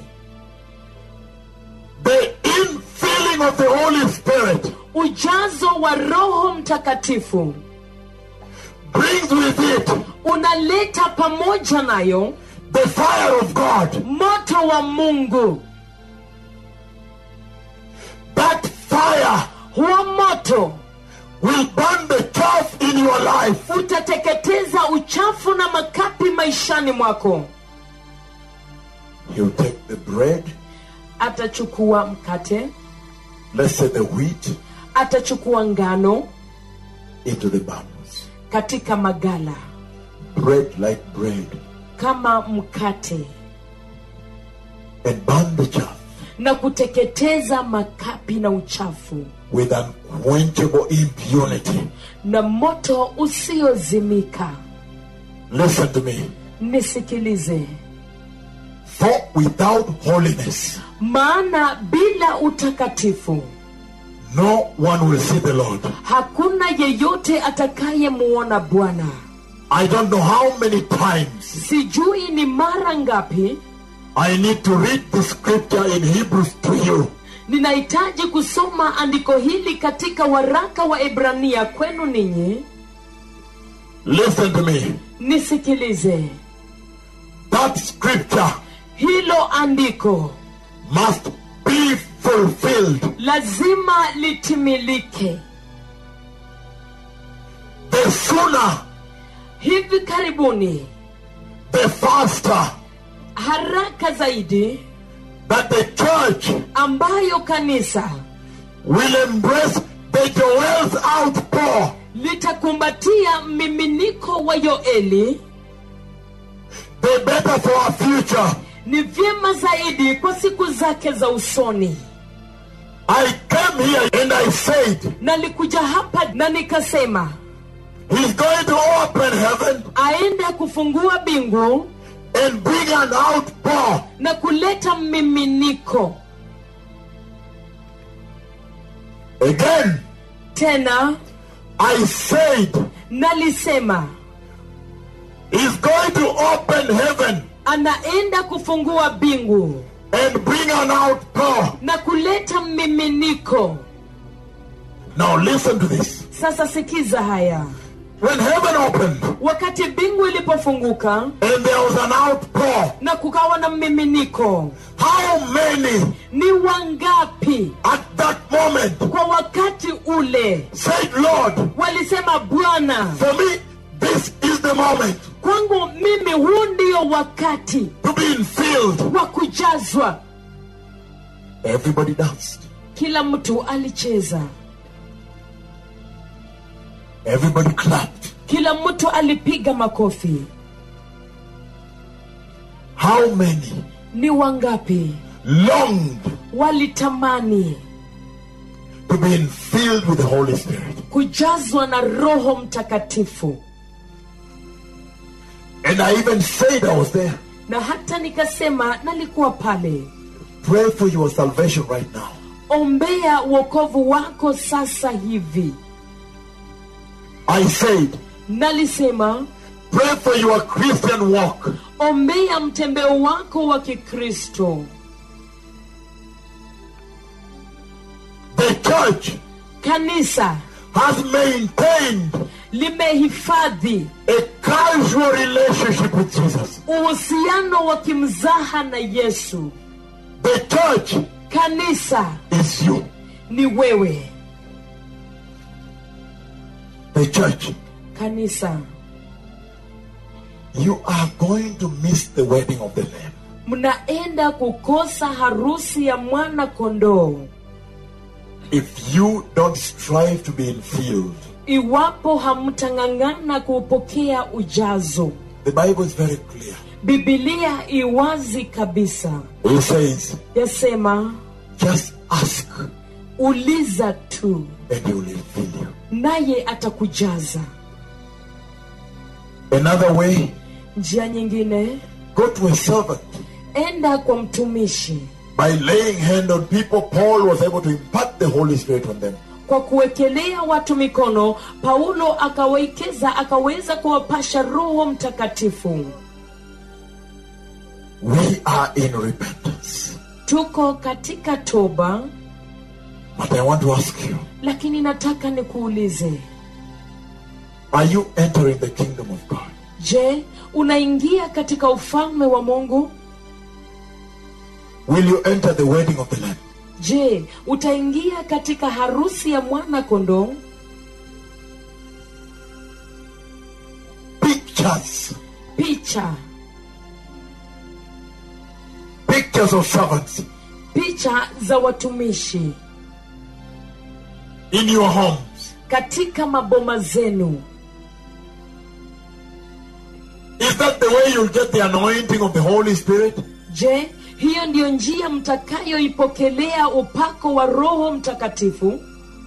The infilling of the Holy Spirit ujazo wa roho mtakatifu brings with it unaleta pamoja nayo the fire of God. moto wa mungu That fire huo moto will burn the chaff in your life. utateketeza uchafu na makapi maishani mwako He'll take the bread, atachukua mkate let's say the wheat, atachukua ngano into the barns. katika magala Bread like bread, kama mkate and burn the chaff na kuteketeza makapi na uchafu with unquenchable impunity. na moto usiozimika Listen to me. nisikilize For without holiness, maana bila utakatifu no one will see the Lord. hakuna yeyote atakayemuona bwana I don't know how many times sijui ni mara ngapi I need to read the scripture in Hebrews to you. ninahitaji kusoma andiko hili katika waraka wa ibrania kwenu ninyi Listen to me. nisikilize That scripture hilo andiko must be fulfilled. lazima litimilike The sooner, hivi karibuni the faster haraka zaidi that the church ambayo kanisa will embrace the Joel's outpour, litakumbatia mmiminiko wa yoeli the better for our future. ni vyema zaidi kwa siku zake za usoni I came here and I said, nalikuja hapa na nikasema He's going to open heaven aende kufungua bingu and bring an outpour. na kuleta mmiminiko Again, tena I said, nalisema He's going to open heaven anaenda kufungua bingu and bring an outpour. na kuleta mmiminiko Now listen to this. sasa sikiza haya When heaven opened wakati bingu ilipofunguka and there was an outpour, na kukawa na mmiminiko how many ni wangapi at that moment kwa wakati ule said, Lord, walisema bwana for me, this is the moment kwangu mimi huu ndio wakati to be in field. wa kujazwa Everybody danced. kila mtu alicheza Everybody clapped. kila mtu alipiga makofi How many ni wangapi longed walitamani to be filled with the Holy Spirit? kujazwa na roho mtakatifu And I even said I was there. na hata nikasema nalikuwa pale Pray for your salvation right now. ombea uokovu wako sasa hivi I said, nalisema pray for your Christian walk. ombea mtembeo wako wa kikristo The church kanisa has maintained limehifadhi a casual relationship with Jesus. uhusiano wa kimzaha na yesu The church kanisa is you. ni wewe The church. kanisa You are going to miss the wedding of the Lamb. mnaenda kukosa harusi ya mwana kondoo If you don't strive to be infilled. iwapo hamtang'ang'ana kuupokea ujazo The Bible is very clear. bibilia iwazi kabisa It says, yasema just ask uliza tu and he will fill you. naye atakujaza Another way, njia nyingine go to a servant. enda kwa mtumishi By laying hand on people, Paul was able to impart the Holy Spirit on them. kwa kuwekelea watu mikono paulo akawekeza akaweza kuwapasha roho mtakatifu We are in repentance. tuko katika toba But I want to ask you, lakini nataka nikuulize are you entering the kingdom of God? je unaingia katika ufalme wa mungu Will you enter the wedding of the Lamb? je utaingia katika harusi ya mwana kondoo Pictures, picha pictures of servants picha za watumishi in your homes. katika maboma zenu Is that the way you'll get the anointing of the Holy Spirit? je hiyo ndiyo njia mtakayoipokelea upako wa roho mtakatifu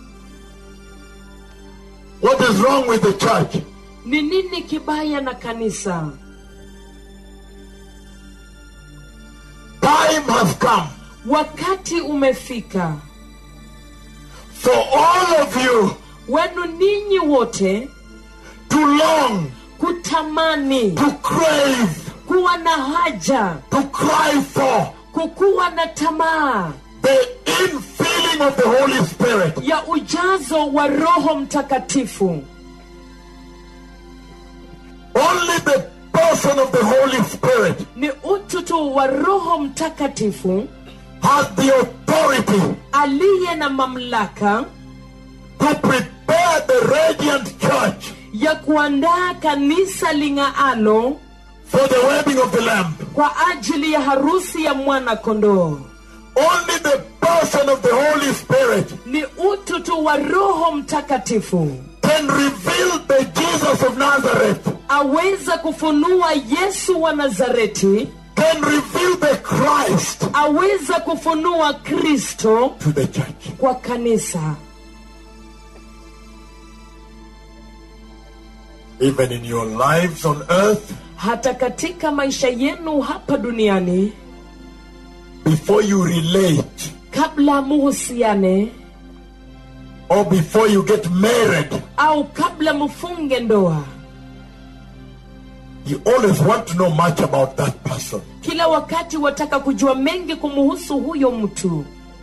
What is wrong with the church? ni nini kibaya na kanisa Time has come wakati umefika for all of you wenu ninyi wote to long, kutamani to crave, kuwa na haja to cry for kukuwa na tamaa the infilling of the Holy Spirit. ya ujazo wa roho mtakatifu Only the person of the Holy Spirit ni utu tu wa roho mtakatifu has the authority aliye na mamlaka to prepare the radiant church ya kuandaa kanisa ling'aalo for the wedding of the Lamb. kwa ajili ya harusi ya mwana kondoo Only the person of the Holy Spirit ni utu tu wa roho mtakatifu can reveal the Jesus of Nazareth, aweza kufunua yesu wa nazareti can reveal the Christ aweza kufunua kristo to the church. kwa kanisa Even in your lives on earth, hata katika maisha yenu hapa duniani before you relate kabla muhusiane or before you get married, au kabla mfunge ndoa you always want to know much about that person. kila wakati wataka kujua mengi kumuhusu huyo mtu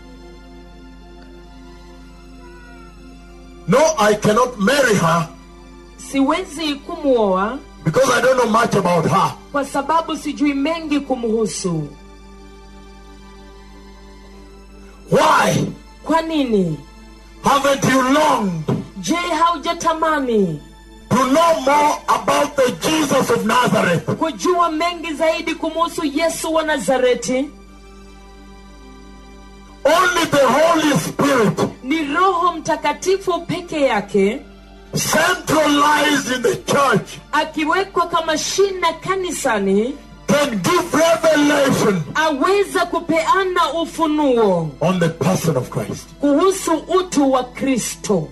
No, I cannot marry her siwezi kumwoa because I don't know much about her. kwa sababu sijui mengi kumhusu Why? kwa nini Haven't you longed je haujatamani to know more about the Jesus of Nazareth? kujua mengi zaidi kumuhusu yesu wa nazareti Only the Holy Spirit ni roho mtakatifu peke yake centralized in the church, akiwekwa kama shina kanisani can give revelation aweza kupeana ufunuo on the person of Christ. kuhusu utu wa kristo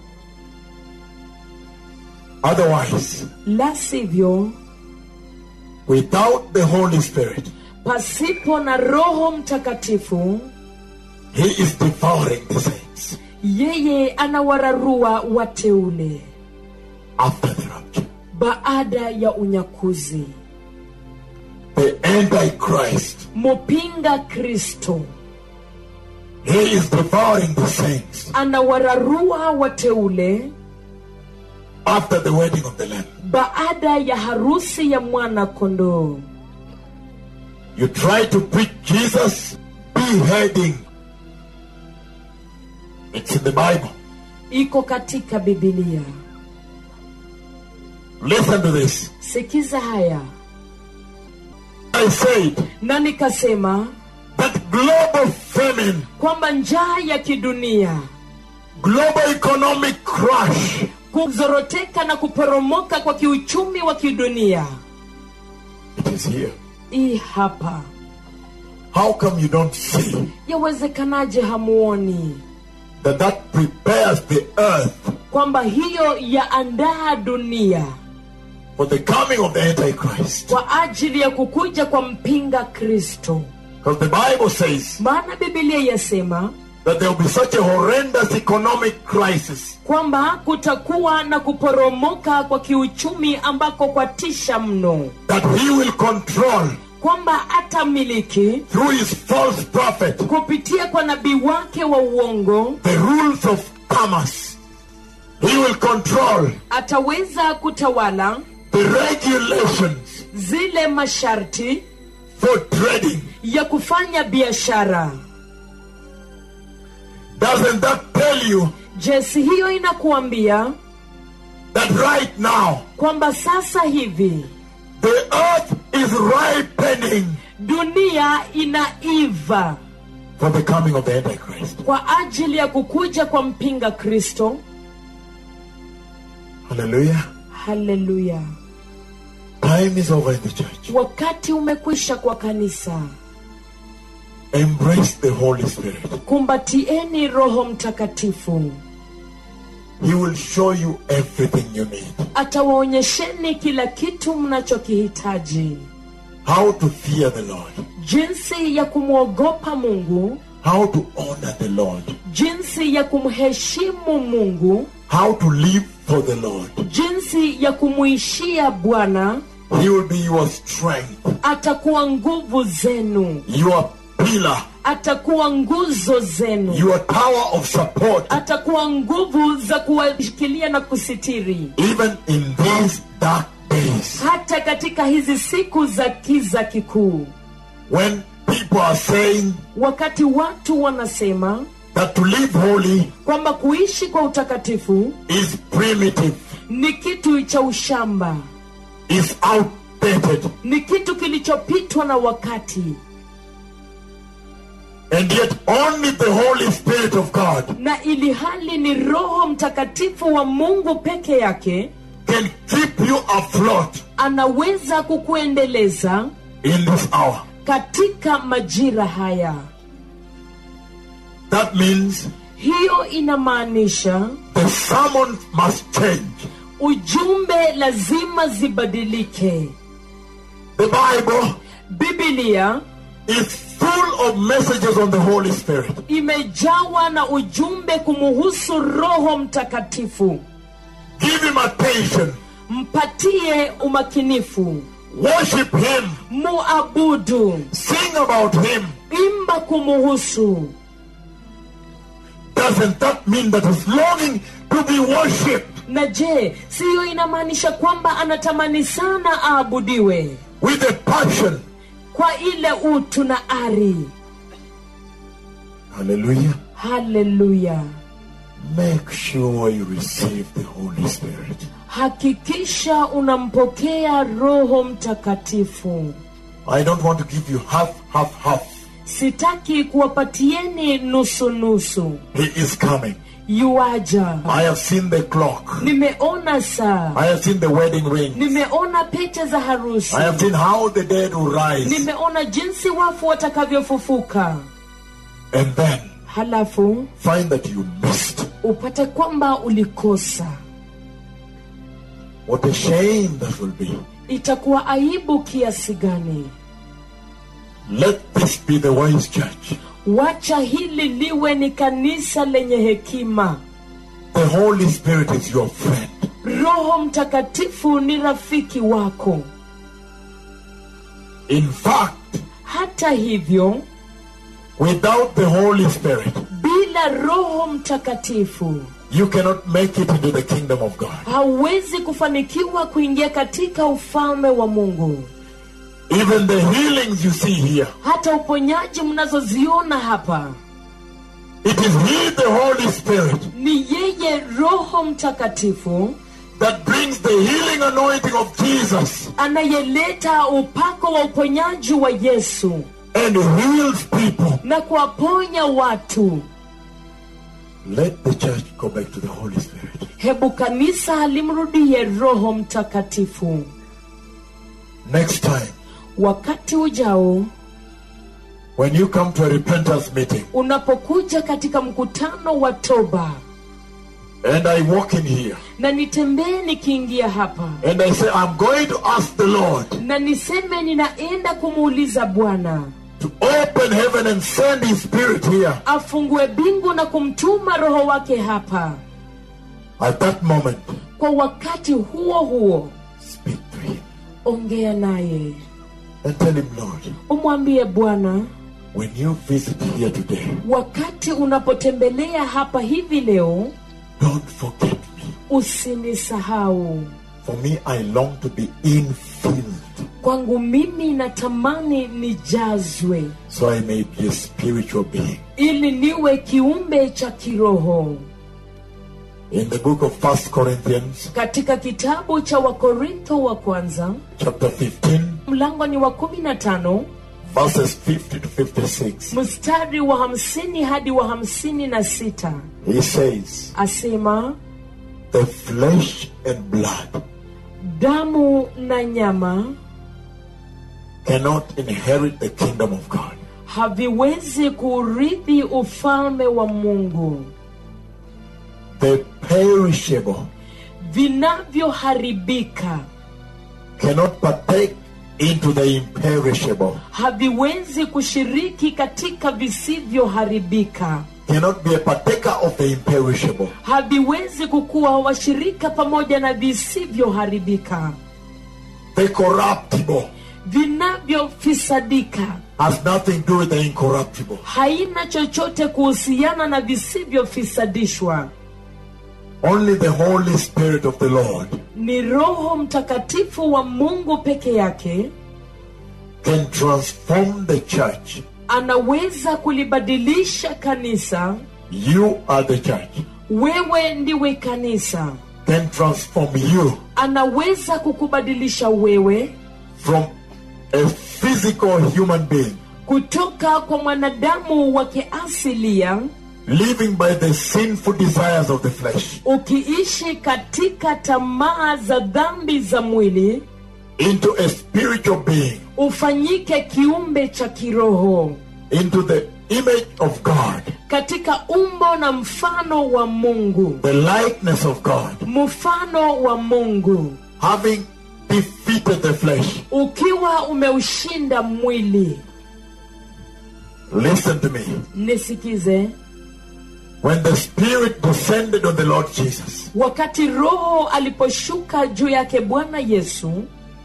Otherwise, la sivyo without the Holy Spirit, pasipo na roho mtakatifu He is devouring the saints yeye anawararua wateule after the rapture. baada ya unyakuzi The Antichrist, mupinga kristo He is devouring the saints anawararua wateule after the wedding of the Lamb. baada ya harusi ya mwana kondoo You try to preach Jesus beheading. It's in the Bible. iko katika bibilia Listen to this. sikiza haya I said na nikasema that global famine, kwamba njaa ya kidunia global economic crash, kuzoroteka na kuporomoka kwa kiuchumi wa kidunia it is here. hii hapa How come you don't see yawezekanaje hamuoni that that prepares the earth kwamba hiyo yaandaa dunia for the coming of the Antichrist? kwa ajili ya kukuja kwa mpinga kristo Because the Bible says maana bibilia yasema that there will be such a horrendous economic crisis kwamba kutakuwa na kuporomoka kwa kiuchumi ambako kwatisha mno that he will control kwamba atamiliki through his false prophet kupitia kwa nabii wake wa uongo the rules of commerce. He will control ataweza kutawala the regulations zile masharti for trading. ya kufanya biashara Doesn't that tell you jesi hiyo inakuambia that right now kwamba sasa hivi the earth is ripening dunia inaiva for the coming of the Antichrist? kwa ajili ya kukuja kwa mpinga kristo Hallelujah. haleluya Time is over in the church. wakati umekwisha kwa kanisa Embrace the Holy Spirit. kumbatieni roho mtakatifu He will show you everything you need. atawaonyesheni kila kitu mnachokihitaji How to fear the Lord. jinsi ya kumwogopa mungu How to honor the Lord. jinsi ya kumheshimu mungu How to live for the Lord. jinsi ya kumuishia bwana He will be your strength, atakuwa nguvu zenu your pillar, atakuwa nguzo zenu your tower of support, atakuwa nguvu za kuwashikilia na kusitiri even in these dark days hata katika hizi siku za kiza kikuu when people are saying wakati watu wanasema that to live holy kwamba kuishi kwa utakatifu is primitive, ni kitu cha ushamba is outdated, ni kitu kilichopitwa na wakati and yet only the Holy Spirit of God na ili hali ni roho mtakatifu wa mungu peke yake can keep you afloat anaweza kukuendeleza in this hour. katika majira haya That means hiyo inamaanisha the sermon must change. ujumbe lazima zibadilike The Bible bibilia is full of messages on the Holy Spirit. imejawa na ujumbe kumuhusu roho mtakatifu Give him attention. mpatie umakinifu Worship him. muabudu Sing about him. imba kumuhusu Doesn't that mean that he's longing to be worshipped na je siyo inamaanisha kwamba anatamani sana aabudiwe with a passion? kwa ile utu na ari Hallelujah. haleluya Make sure you receive the Holy Spirit. hakikisha unampokea roho mtakatifu I don't want to give you half, half, half. sitaki kuwapatieni nusu nusu He is coming. yuaja I have seen the clock. nimeona saa I have seen the wedding ring. nimeona pete za harusi I have seen how the dead will rise. nimeona jinsi wafu watakavyofufuka And then halafu find that you missed. upate kwamba ulikosa What a shame that will be. itakuwa aibu kiasi gani Let this be the wise church. wacha hili liwe ni kanisa lenye hekima The Holy Spirit is your friend. roho mtakatifu ni rafiki wako In fact, hata hivyo without the Holy Spirit, bila roho mtakatifu you cannot make it into the kingdom of God. hauwezi kufanikiwa kuingia katika ufalme wa mungu Even the healings you see here, hata uponyaji mnazoziona hapa it is He, the Holy Spirit, ni yeye roho mtakatifu that brings the healing anointing of Jesus anayeleta upako wa uponyaji wa yesu and heals people. na kuwaponya watu Let the church go back to the Holy Spirit. hebu kanisa limrudie roho mtakatifu Next time, wakati ujao when you come to a repentance meeting unapokuja katika mkutano wa toba and I walk in here na nitembee nikiingia hapa and I say, I'm going to ask the Lord na niseme ninaenda kumuuliza bwana to open heaven and send His Spirit here. afungue bingu na kumtuma roho wake hapa At that moment, kwa wakati huo huo speak to Him ongea naye and tell Him, Lord, umwambie bwana when you visit here today, wakati unapotembelea hapa hivi leo don't forget me. usinisahau For me, I long to be infilled kwangu mimi natamani nijazwe so I may be a spiritual being. ili niwe kiumbe cha kiroho In the book of First Corinthians, katika kitabu cha wakorintho wa kwanza chapter 15, mlango ni wa kumi na tano verses 50 to 56, mstari wa hamsini hadi wa hamsini na sita he says, asema The flesh and blood damu na nyama cannot inherit the kingdom of God. haviwezi kuurithi ufalme wa mungu The perishable vinavyoharibika cannot partake into the imperishable, haviwezi kushiriki katika visivyoharibika cannot be a partaker of the imperishable. haviwezi kukuwa washirika pamoja na visivyoharibika The corruptible vinavyofisadika has nothing to do with the incorruptible. haina chochote kuhusiana na visivyofisadishwa Only the Holy Spirit of the Lord ni roho mtakatifu wa mungu peke yake can transform the church. anaweza kulibadilisha kanisa You are the church. wewe ndiwe kanisa Can transform you anaweza kukubadilisha wewe from a physical human being kutoka kwa mwanadamu wa kiasilia living by the sinful desires of the flesh ukiishi katika tamaa za dhambi za mwili into a spiritual being, ufanyike kiumbe cha kiroho into the image of God, katika umbo na mfano wa mungu the likeness of God, mfano wa mungu having defeated the flesh. ukiwa umeushinda mwili Listen to me. nisikize When the Spirit descended on the Lord Jesus, wakati roho aliposhuka juu yake bwana yesu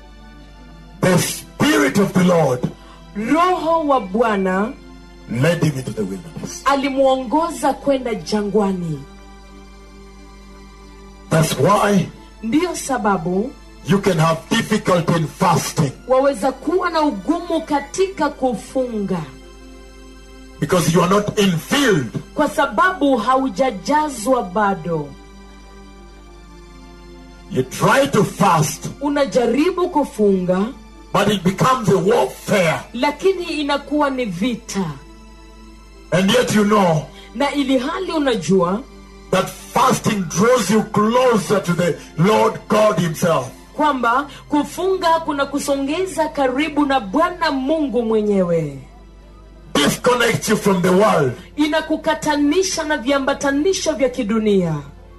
the Spirit of the Lord roho wa bwana led him into the wilderness. alimwongoza kwenda jangwani That's why ndiyo sababu you can have difficulty in fasting waweza kuwa na ugumu katika kufunga because you are not infilled. kwa sababu haujajazwa bado You try to fast, unajaribu kufunga but it becomes a warfare. lakini inakuwa ni vita And yet you know na ili hali unajua that fasting draws you closer to the Lord God Himself. kwamba kufunga kuna kusongeza karibu na bwana mungu mwenyewe Disconnects you from the world. inakukatanisha na viambatanisho vya kidunia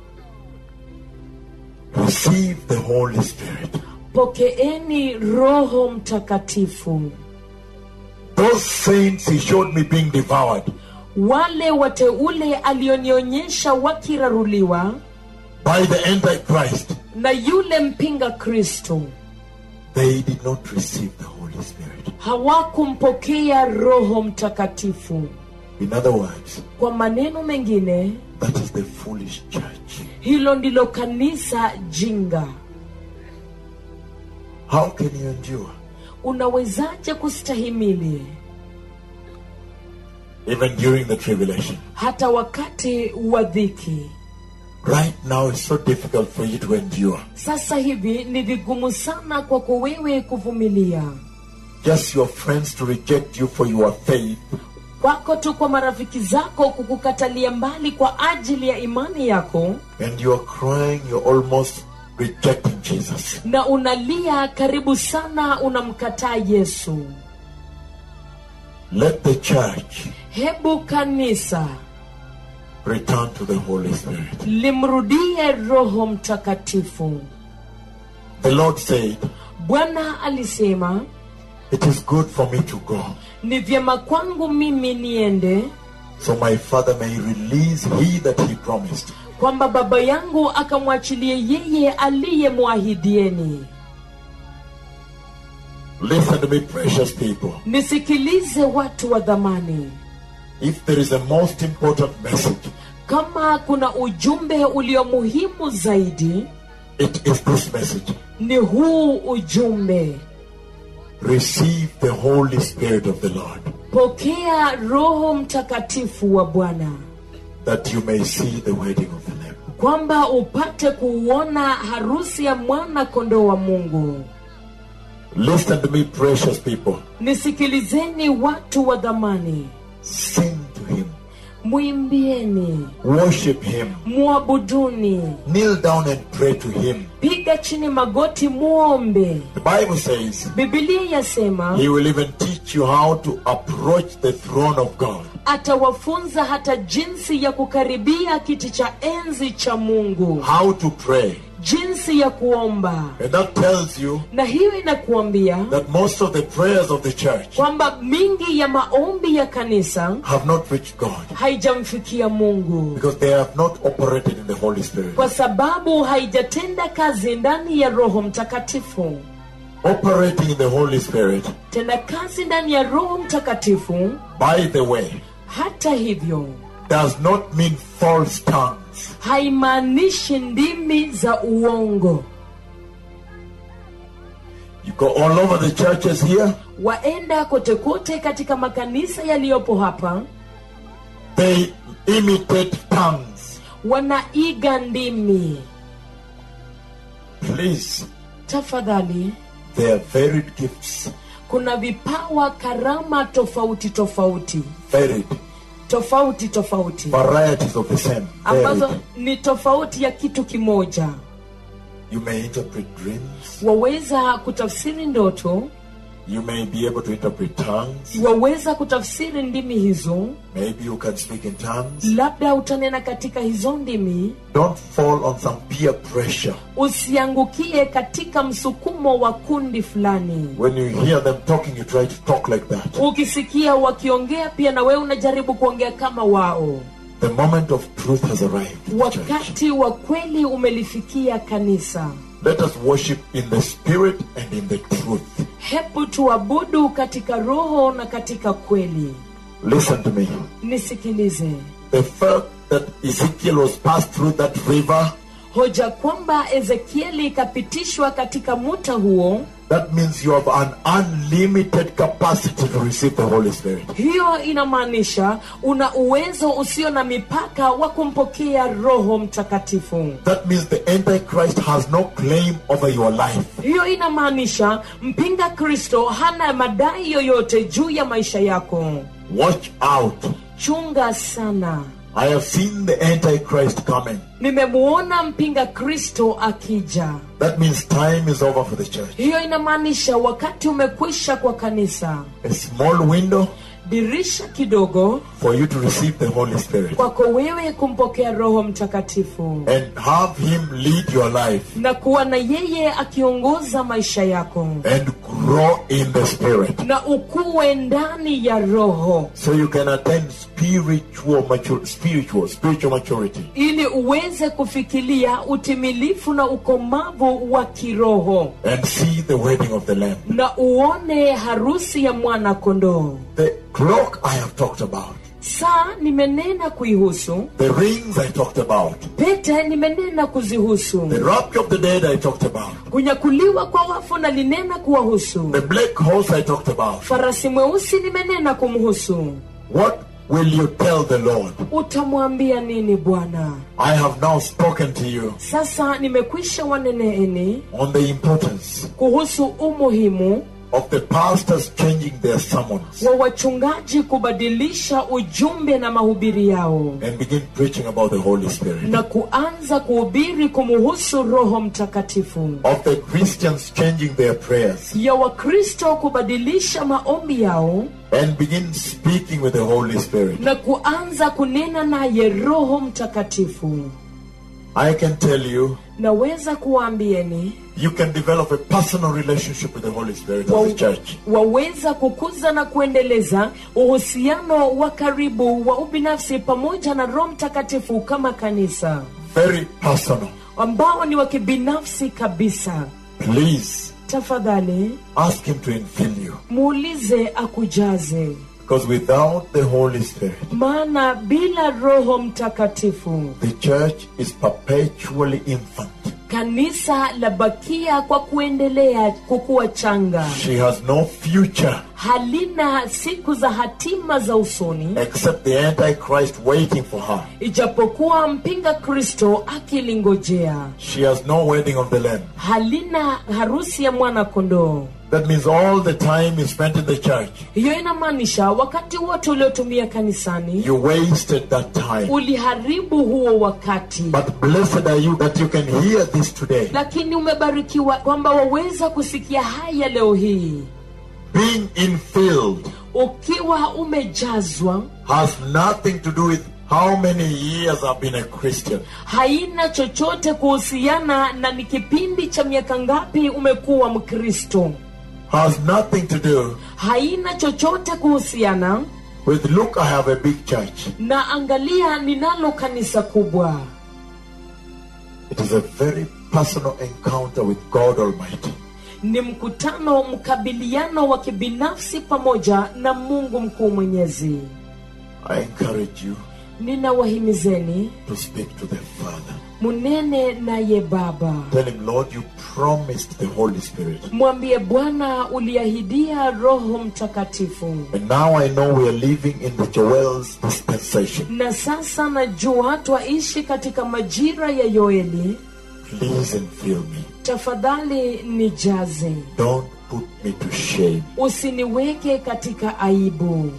Receive the Holy Spirit. pokeeni roho mtakatifu Those saints He showed me being devoured wale wateule alionionyesha wakiraruliwa by the Antichrist, na yule mpinga kristo they did not receive the Holy Spirit. hawakumpokea roho mtakatifu In other words, kwa maneno mengine that is the foolish church. hilo ndilo kanisa jinga How can you endure? unawezaje kustahimili Even during the tribulation. hata wakati wa dhiki Right now, it's so difficult for you to endure. sasa hivi ni vigumu sana kwako wewe kuvumilia Just your friends to reject you for your faith kwako tu kwa marafiki zako kukukatalia mbali kwa ajili ya imani yako and you are crying, you're almost rejecting Jesus. na unalia karibu sana unamkataa yesu Let the church hebu kanisa return to the Holy Spirit. limrudie roho mtakatifu The Lord said, bwana alisema It is good for me to go, ni vyema kwangu mimi niende so my Father may release he that he promised. kwamba baba yangu akamwachilie yeye aliyemwahidieni Listen to me, precious people. nisikilize watu wa dhamani If there is a most important message, kama kuna ujumbe ulio muhimu zaidi it is this message. ni huu ujumbe Receive the Holy Spirit of the Lord, pokea roho mtakatifu wa bwana that you may see the wedding of the Lamb. kwamba upate kuuona harusi ya mwana kondoo wa mungu Listen to me, precious people. nisikilizeni watu wa dhamani Sing to him, mwimbieni worship him, mwabuduni kneel down and pray to him. piga chini magoti muombe The Bible says bibilia yasema he will even teach you how to approach the throne of God. atawafunza hata jinsi ya kukaribia kiti cha enzi cha mungu how to pray. jinsi ya kuomba And that tells you na hiyo inakuambia that most of the prayers of the church kwamba mingi ya maombi ya kanisa have not reached God haijamfikia mungu because they have not operated in the Holy Spirit. kwa sababu haijatenda kazi ndani ya roho mtakatifu Operating in the Holy Spirit, tenda kazi ndani ya roho mtakatifu by the way, hata hivyo does not mean false tongues. haimaanishi ndimi za uongo You go all over the churches here, waenda kote kote katika makanisa yaliyopo hapa they imitate tongues. wanaiga ndimi Please, tafadhali they are varied gifts. kuna vipawa karama tofauti tofauti Varied. tofauti tofauti Varieties of the same. ambazo Varied. ni tofauti ya kitu kimoja You may interpret dreams. waweza kutafsiri ndoto You may be able to interpret tongues. waweza kutafsiri ndimi hizo Maybe you can speak in tongues. labda utanena katika hizo ndimi Don't fall on some peer pressure. usiangukie katika msukumo wa kundi fulani When you hear them talking, you try to talk like that. ukisikia wakiongea pia na wewe unajaribu kuongea kama wao The moment of truth has arrived. in the church. wakati wa kweli umelifikia kanisa Let us worship in the spirit and in the truth. hebu tuabudu katika roho na katika kweli Listen to me. nisikilize The fact that Ezekiel was passed through that river, hoja kwamba ezekieli ikapitishwa katika muta huo that means you have an unlimited capacity to receive the Holy Spirit. hiyo inamaanisha una uwezo usio na mipaka wa kumpokea roho mtakatifu That means the Antichrist has no claim over your life. hiyo inamaanisha mpinga kristo hana madai yoyote juu ya maisha yako Watch out. chunga sana I have seen the Antichrist coming. nimemuona mpinga kristo akija That means time is over for the church. hiyo inamaanisha wakati umekwisha kwa kanisa A small window dirisha kidogo for you to receive the Holy Spirit kwako wewe kumpokea roho mtakatifu and have Him lead your life na kuwa na yeye akiongoza maisha yako and grow in the Spirit na ukuwe ndani ya roho so you can attain spiritual mature, spiritual, spiritual maturity. ili uweze kufikilia utimilifu na ukomavu wa kiroho and see the wedding of the Lamb. na uone harusi ya mwana kondoo The clock I have talked about, saa nimenena kuihusu the rings I talked about, pete nimenena kuzihusu the rapture of the dead I talked about, kunyakuliwa kwa wafu na linena kuwahusu the black horse I talked about. farasi mweusi nimenena kumhusu What will you tell the Lord? utamwambia nini bwana I have now spoken to you sasa nimekwisha waneneeni on the importance kuhusu umuhimu of the pastors changing their sermons wa wachungaji kubadilisha ujumbe na mahubiri yao and begin preaching about the Holy Spirit. na kuanza kuhubiri kumuhusu roho mtakatifu Of the Christians changing their prayers ya wakristo kubadilisha maombi yao and begin speaking with the Holy Spirit. na kuanza kunena naye roho mtakatifu I can tell you, naweza kuwaambieni you can develop a personal relationship with the Holy Spirit wa, as a church. waweza kukuza na kuendeleza uhusiano wa karibu wa ubinafsi pamoja na roho mtakatifu kama kanisa Very personal. ambao ni wa kibinafsi kabisa Please tafadhali ask Him to infill you. muulize akujaze Because without the Holy Spirit, maana bila roho mtakatifu the church is perpetually infant. kanisa labakia kwa kuendelea kukuwa changa She has no future halina siku za hatima za usoni except the Antichrist waiting for her. ijapokuwa mpinga kristo akilingojea She has no wedding of the Lamb. halina harusi ya mwana kondoo That means all the time is spent in the church. hiyo inamaanisha wakati wote uliotumia kanisani You wasted that time. uliharibu huo wakati But blessed are you that you can hear this today. lakini umebarikiwa kwamba waweza kusikia haya leo hii Being infilled ukiwa umejazwa has nothing to do with how many years I've been a Christian. haina chochote kuhusiana na ni kipindi cha miaka ngapi umekuwa mkristo Has nothing to do haina chochote kuhusiana with look, I have a big church. na angalia ninalo kanisa kubwa It is a very personal encounter with God Almighty. ni mkutano mkabiliano wa kibinafsi pamoja na mungu mkuu mwenyezi I encourage you ninawahimizeni to speak to the Father. munene naye baba Tell him, Lord, you promised the Holy Spirit. mwambie bwana uliahidia roho mtakatifu And now I know we are living in the Joel's dispensation. na sasa najua twaishi katika majira ya yoeli Please infill me. tafadhali nijaze Don't put me to shame. usiniweke katika aibu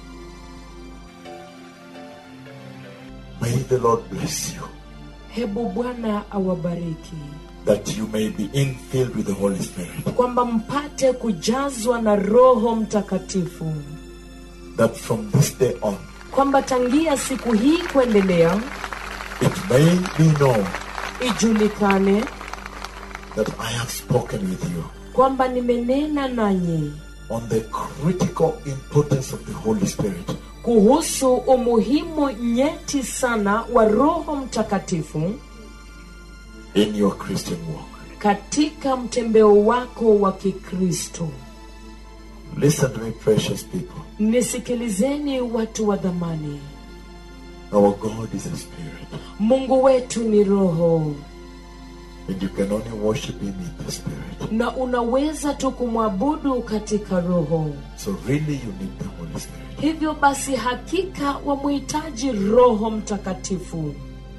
May the Lord bless you. hebu bwana awabariki That you may be infilled with the Holy Spirit. kwamba mpate kujazwa na roho mtakatifu That from this day on, kwamba tangia siku hii kuendelea it may be known ijulikane that I have spoken with you kwamba nimenena nanyi on the critical importance of the Holy Spirit kuhusu umuhimu nyeti sana wa roho mtakatifu in your Christian walk. katika mtembeo wako wa kikristo Listen to me, precious people. nisikilizeni watu wa dhamani Our God is a spirit, mungu wetu ni roho and you can only worship Him in the spirit. na unaweza tu kumwabudu katika roho So, really, you need the Holy Spirit. hivyo basi hakika wamhitaji roho mtakatifu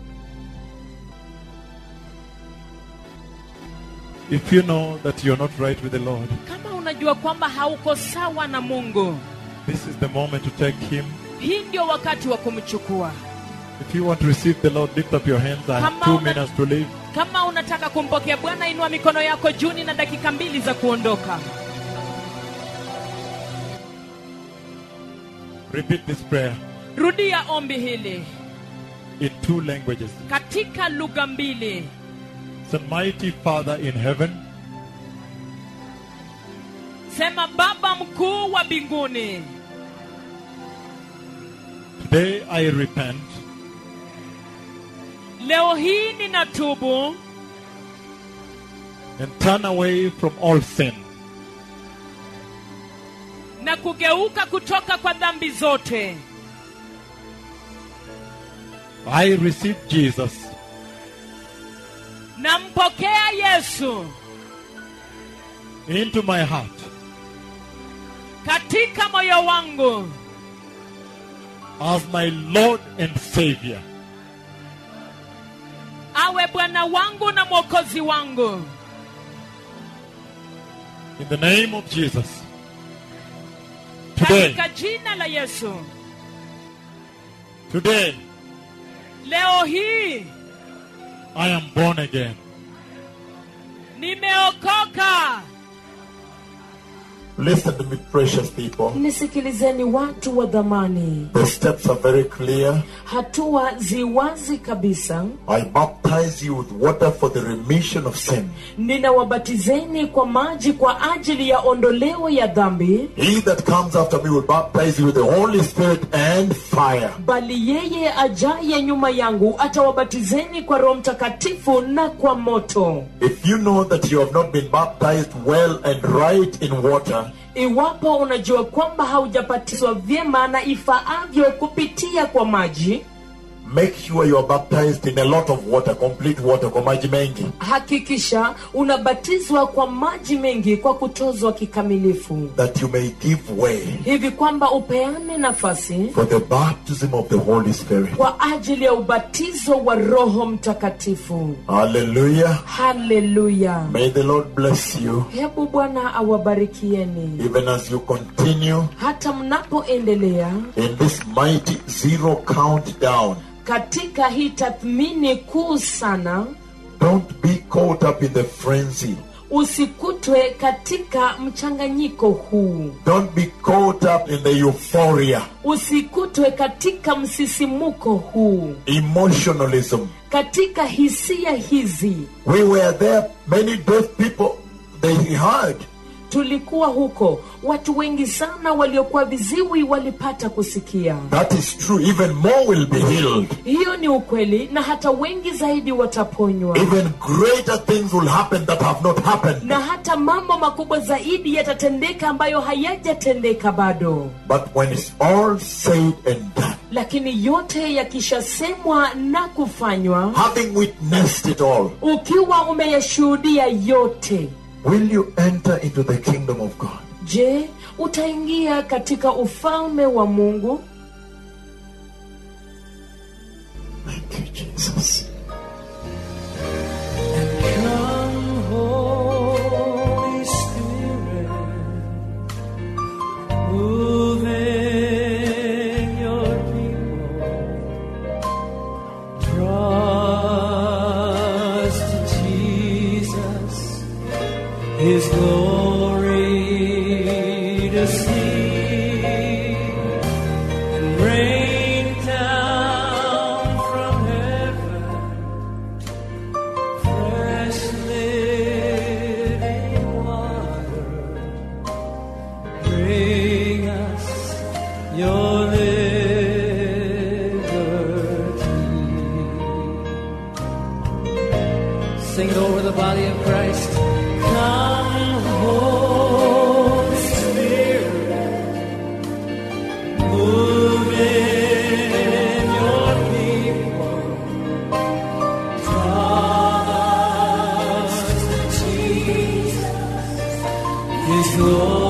If you know that you're not right with the Lord, kama unajua kwamba hauko sawa na mungu this is the moment to take Him hii ndio wakati wa kumchukua If you want to receive the Lord, lift up your hands. I have Come two on. minutes to leave. kama unataka kumpokea bwana inua mikono yako juni na dakika mbili za kuondoka Repeat this prayer rudia ombi hili in two languages. katika lugha mbili Say, Mighty Father in heaven, sema baba mkuu wa mbinguni today I repent leo hii ninatubu and turn away from all sin. na kugeuka kutoka kwa dhambi zote I receive Jesus nampokea yesu into my heart katika moyo wangu as my Lord and Savior. awe bwana wangu na mwokozi wangu In the name of Jesus. Today, katika jina la yesu today, leo hii I am born again. nimeokoka Listen to me, precious people. nisikilizeni watu wa dhamani The steps are very clear. hatua ziwazi kabisa I baptize you with water for the remission of sin. ninawabatizeni kwa maji kwa ajili ya ondoleo ya dhambi He that comes after me will baptize you with the Holy Spirit and fire. bali yeye ajaye nyuma yangu atawabatizeni kwa roho mtakatifu na kwa moto If you know that you have not been baptized well and right in water, iwapo unajua kwamba haujabatizwa vyema na ifaavyo kupitia kwa maji make sure you are baptized in a lot of water, complete water, kwa maji mengi. hakikisha unabatizwa kwa maji mengi kwa kutozwa kikamilifu that you may give way hivi kwamba upeane nafasi for the baptism of the Holy Spirit. kwa ajili ya ubatizo wa roho mtakatifu Hallelujah. haleluya May the Lord bless you hebu bwana awabarikieni even as you continue hata mnapoendelea in this mighty zero countdown. katika hii tathmini kuu sana Don't be caught up in the frenzy. usikutwe katika mchanganyiko huu Don't be caught up in the euphoria, usikutwe katika msisimuko huu emotionalism. katika hisia hizi We were there, many deaf people, they heard. tulikuwa huko watu wengi sana waliokuwa viziwi walipata kusikia That is true. Even more will be healed. hiyo ni ukweli na hata wengi zaidi wataponywa Even greater things will happen that have not happened. na hata mambo makubwa zaidi yatatendeka ambayo hayajatendeka bado But when it's all said and done, lakini yote yakishasemwa na kufanywa having witnessed it all, ukiwa umeyashuhudia yote will you enter into the kingdom of God? je utaingia katika ufalme wa mungu Thank you, Jesus. Come, Holy Spirit, move in your people. Draw us to Jesus, His glory to see, and rain down from heaven fresh living water. Bring us your liberty. Sing it over the body of Christ. Come, Holy Spirit, move in your people. His glory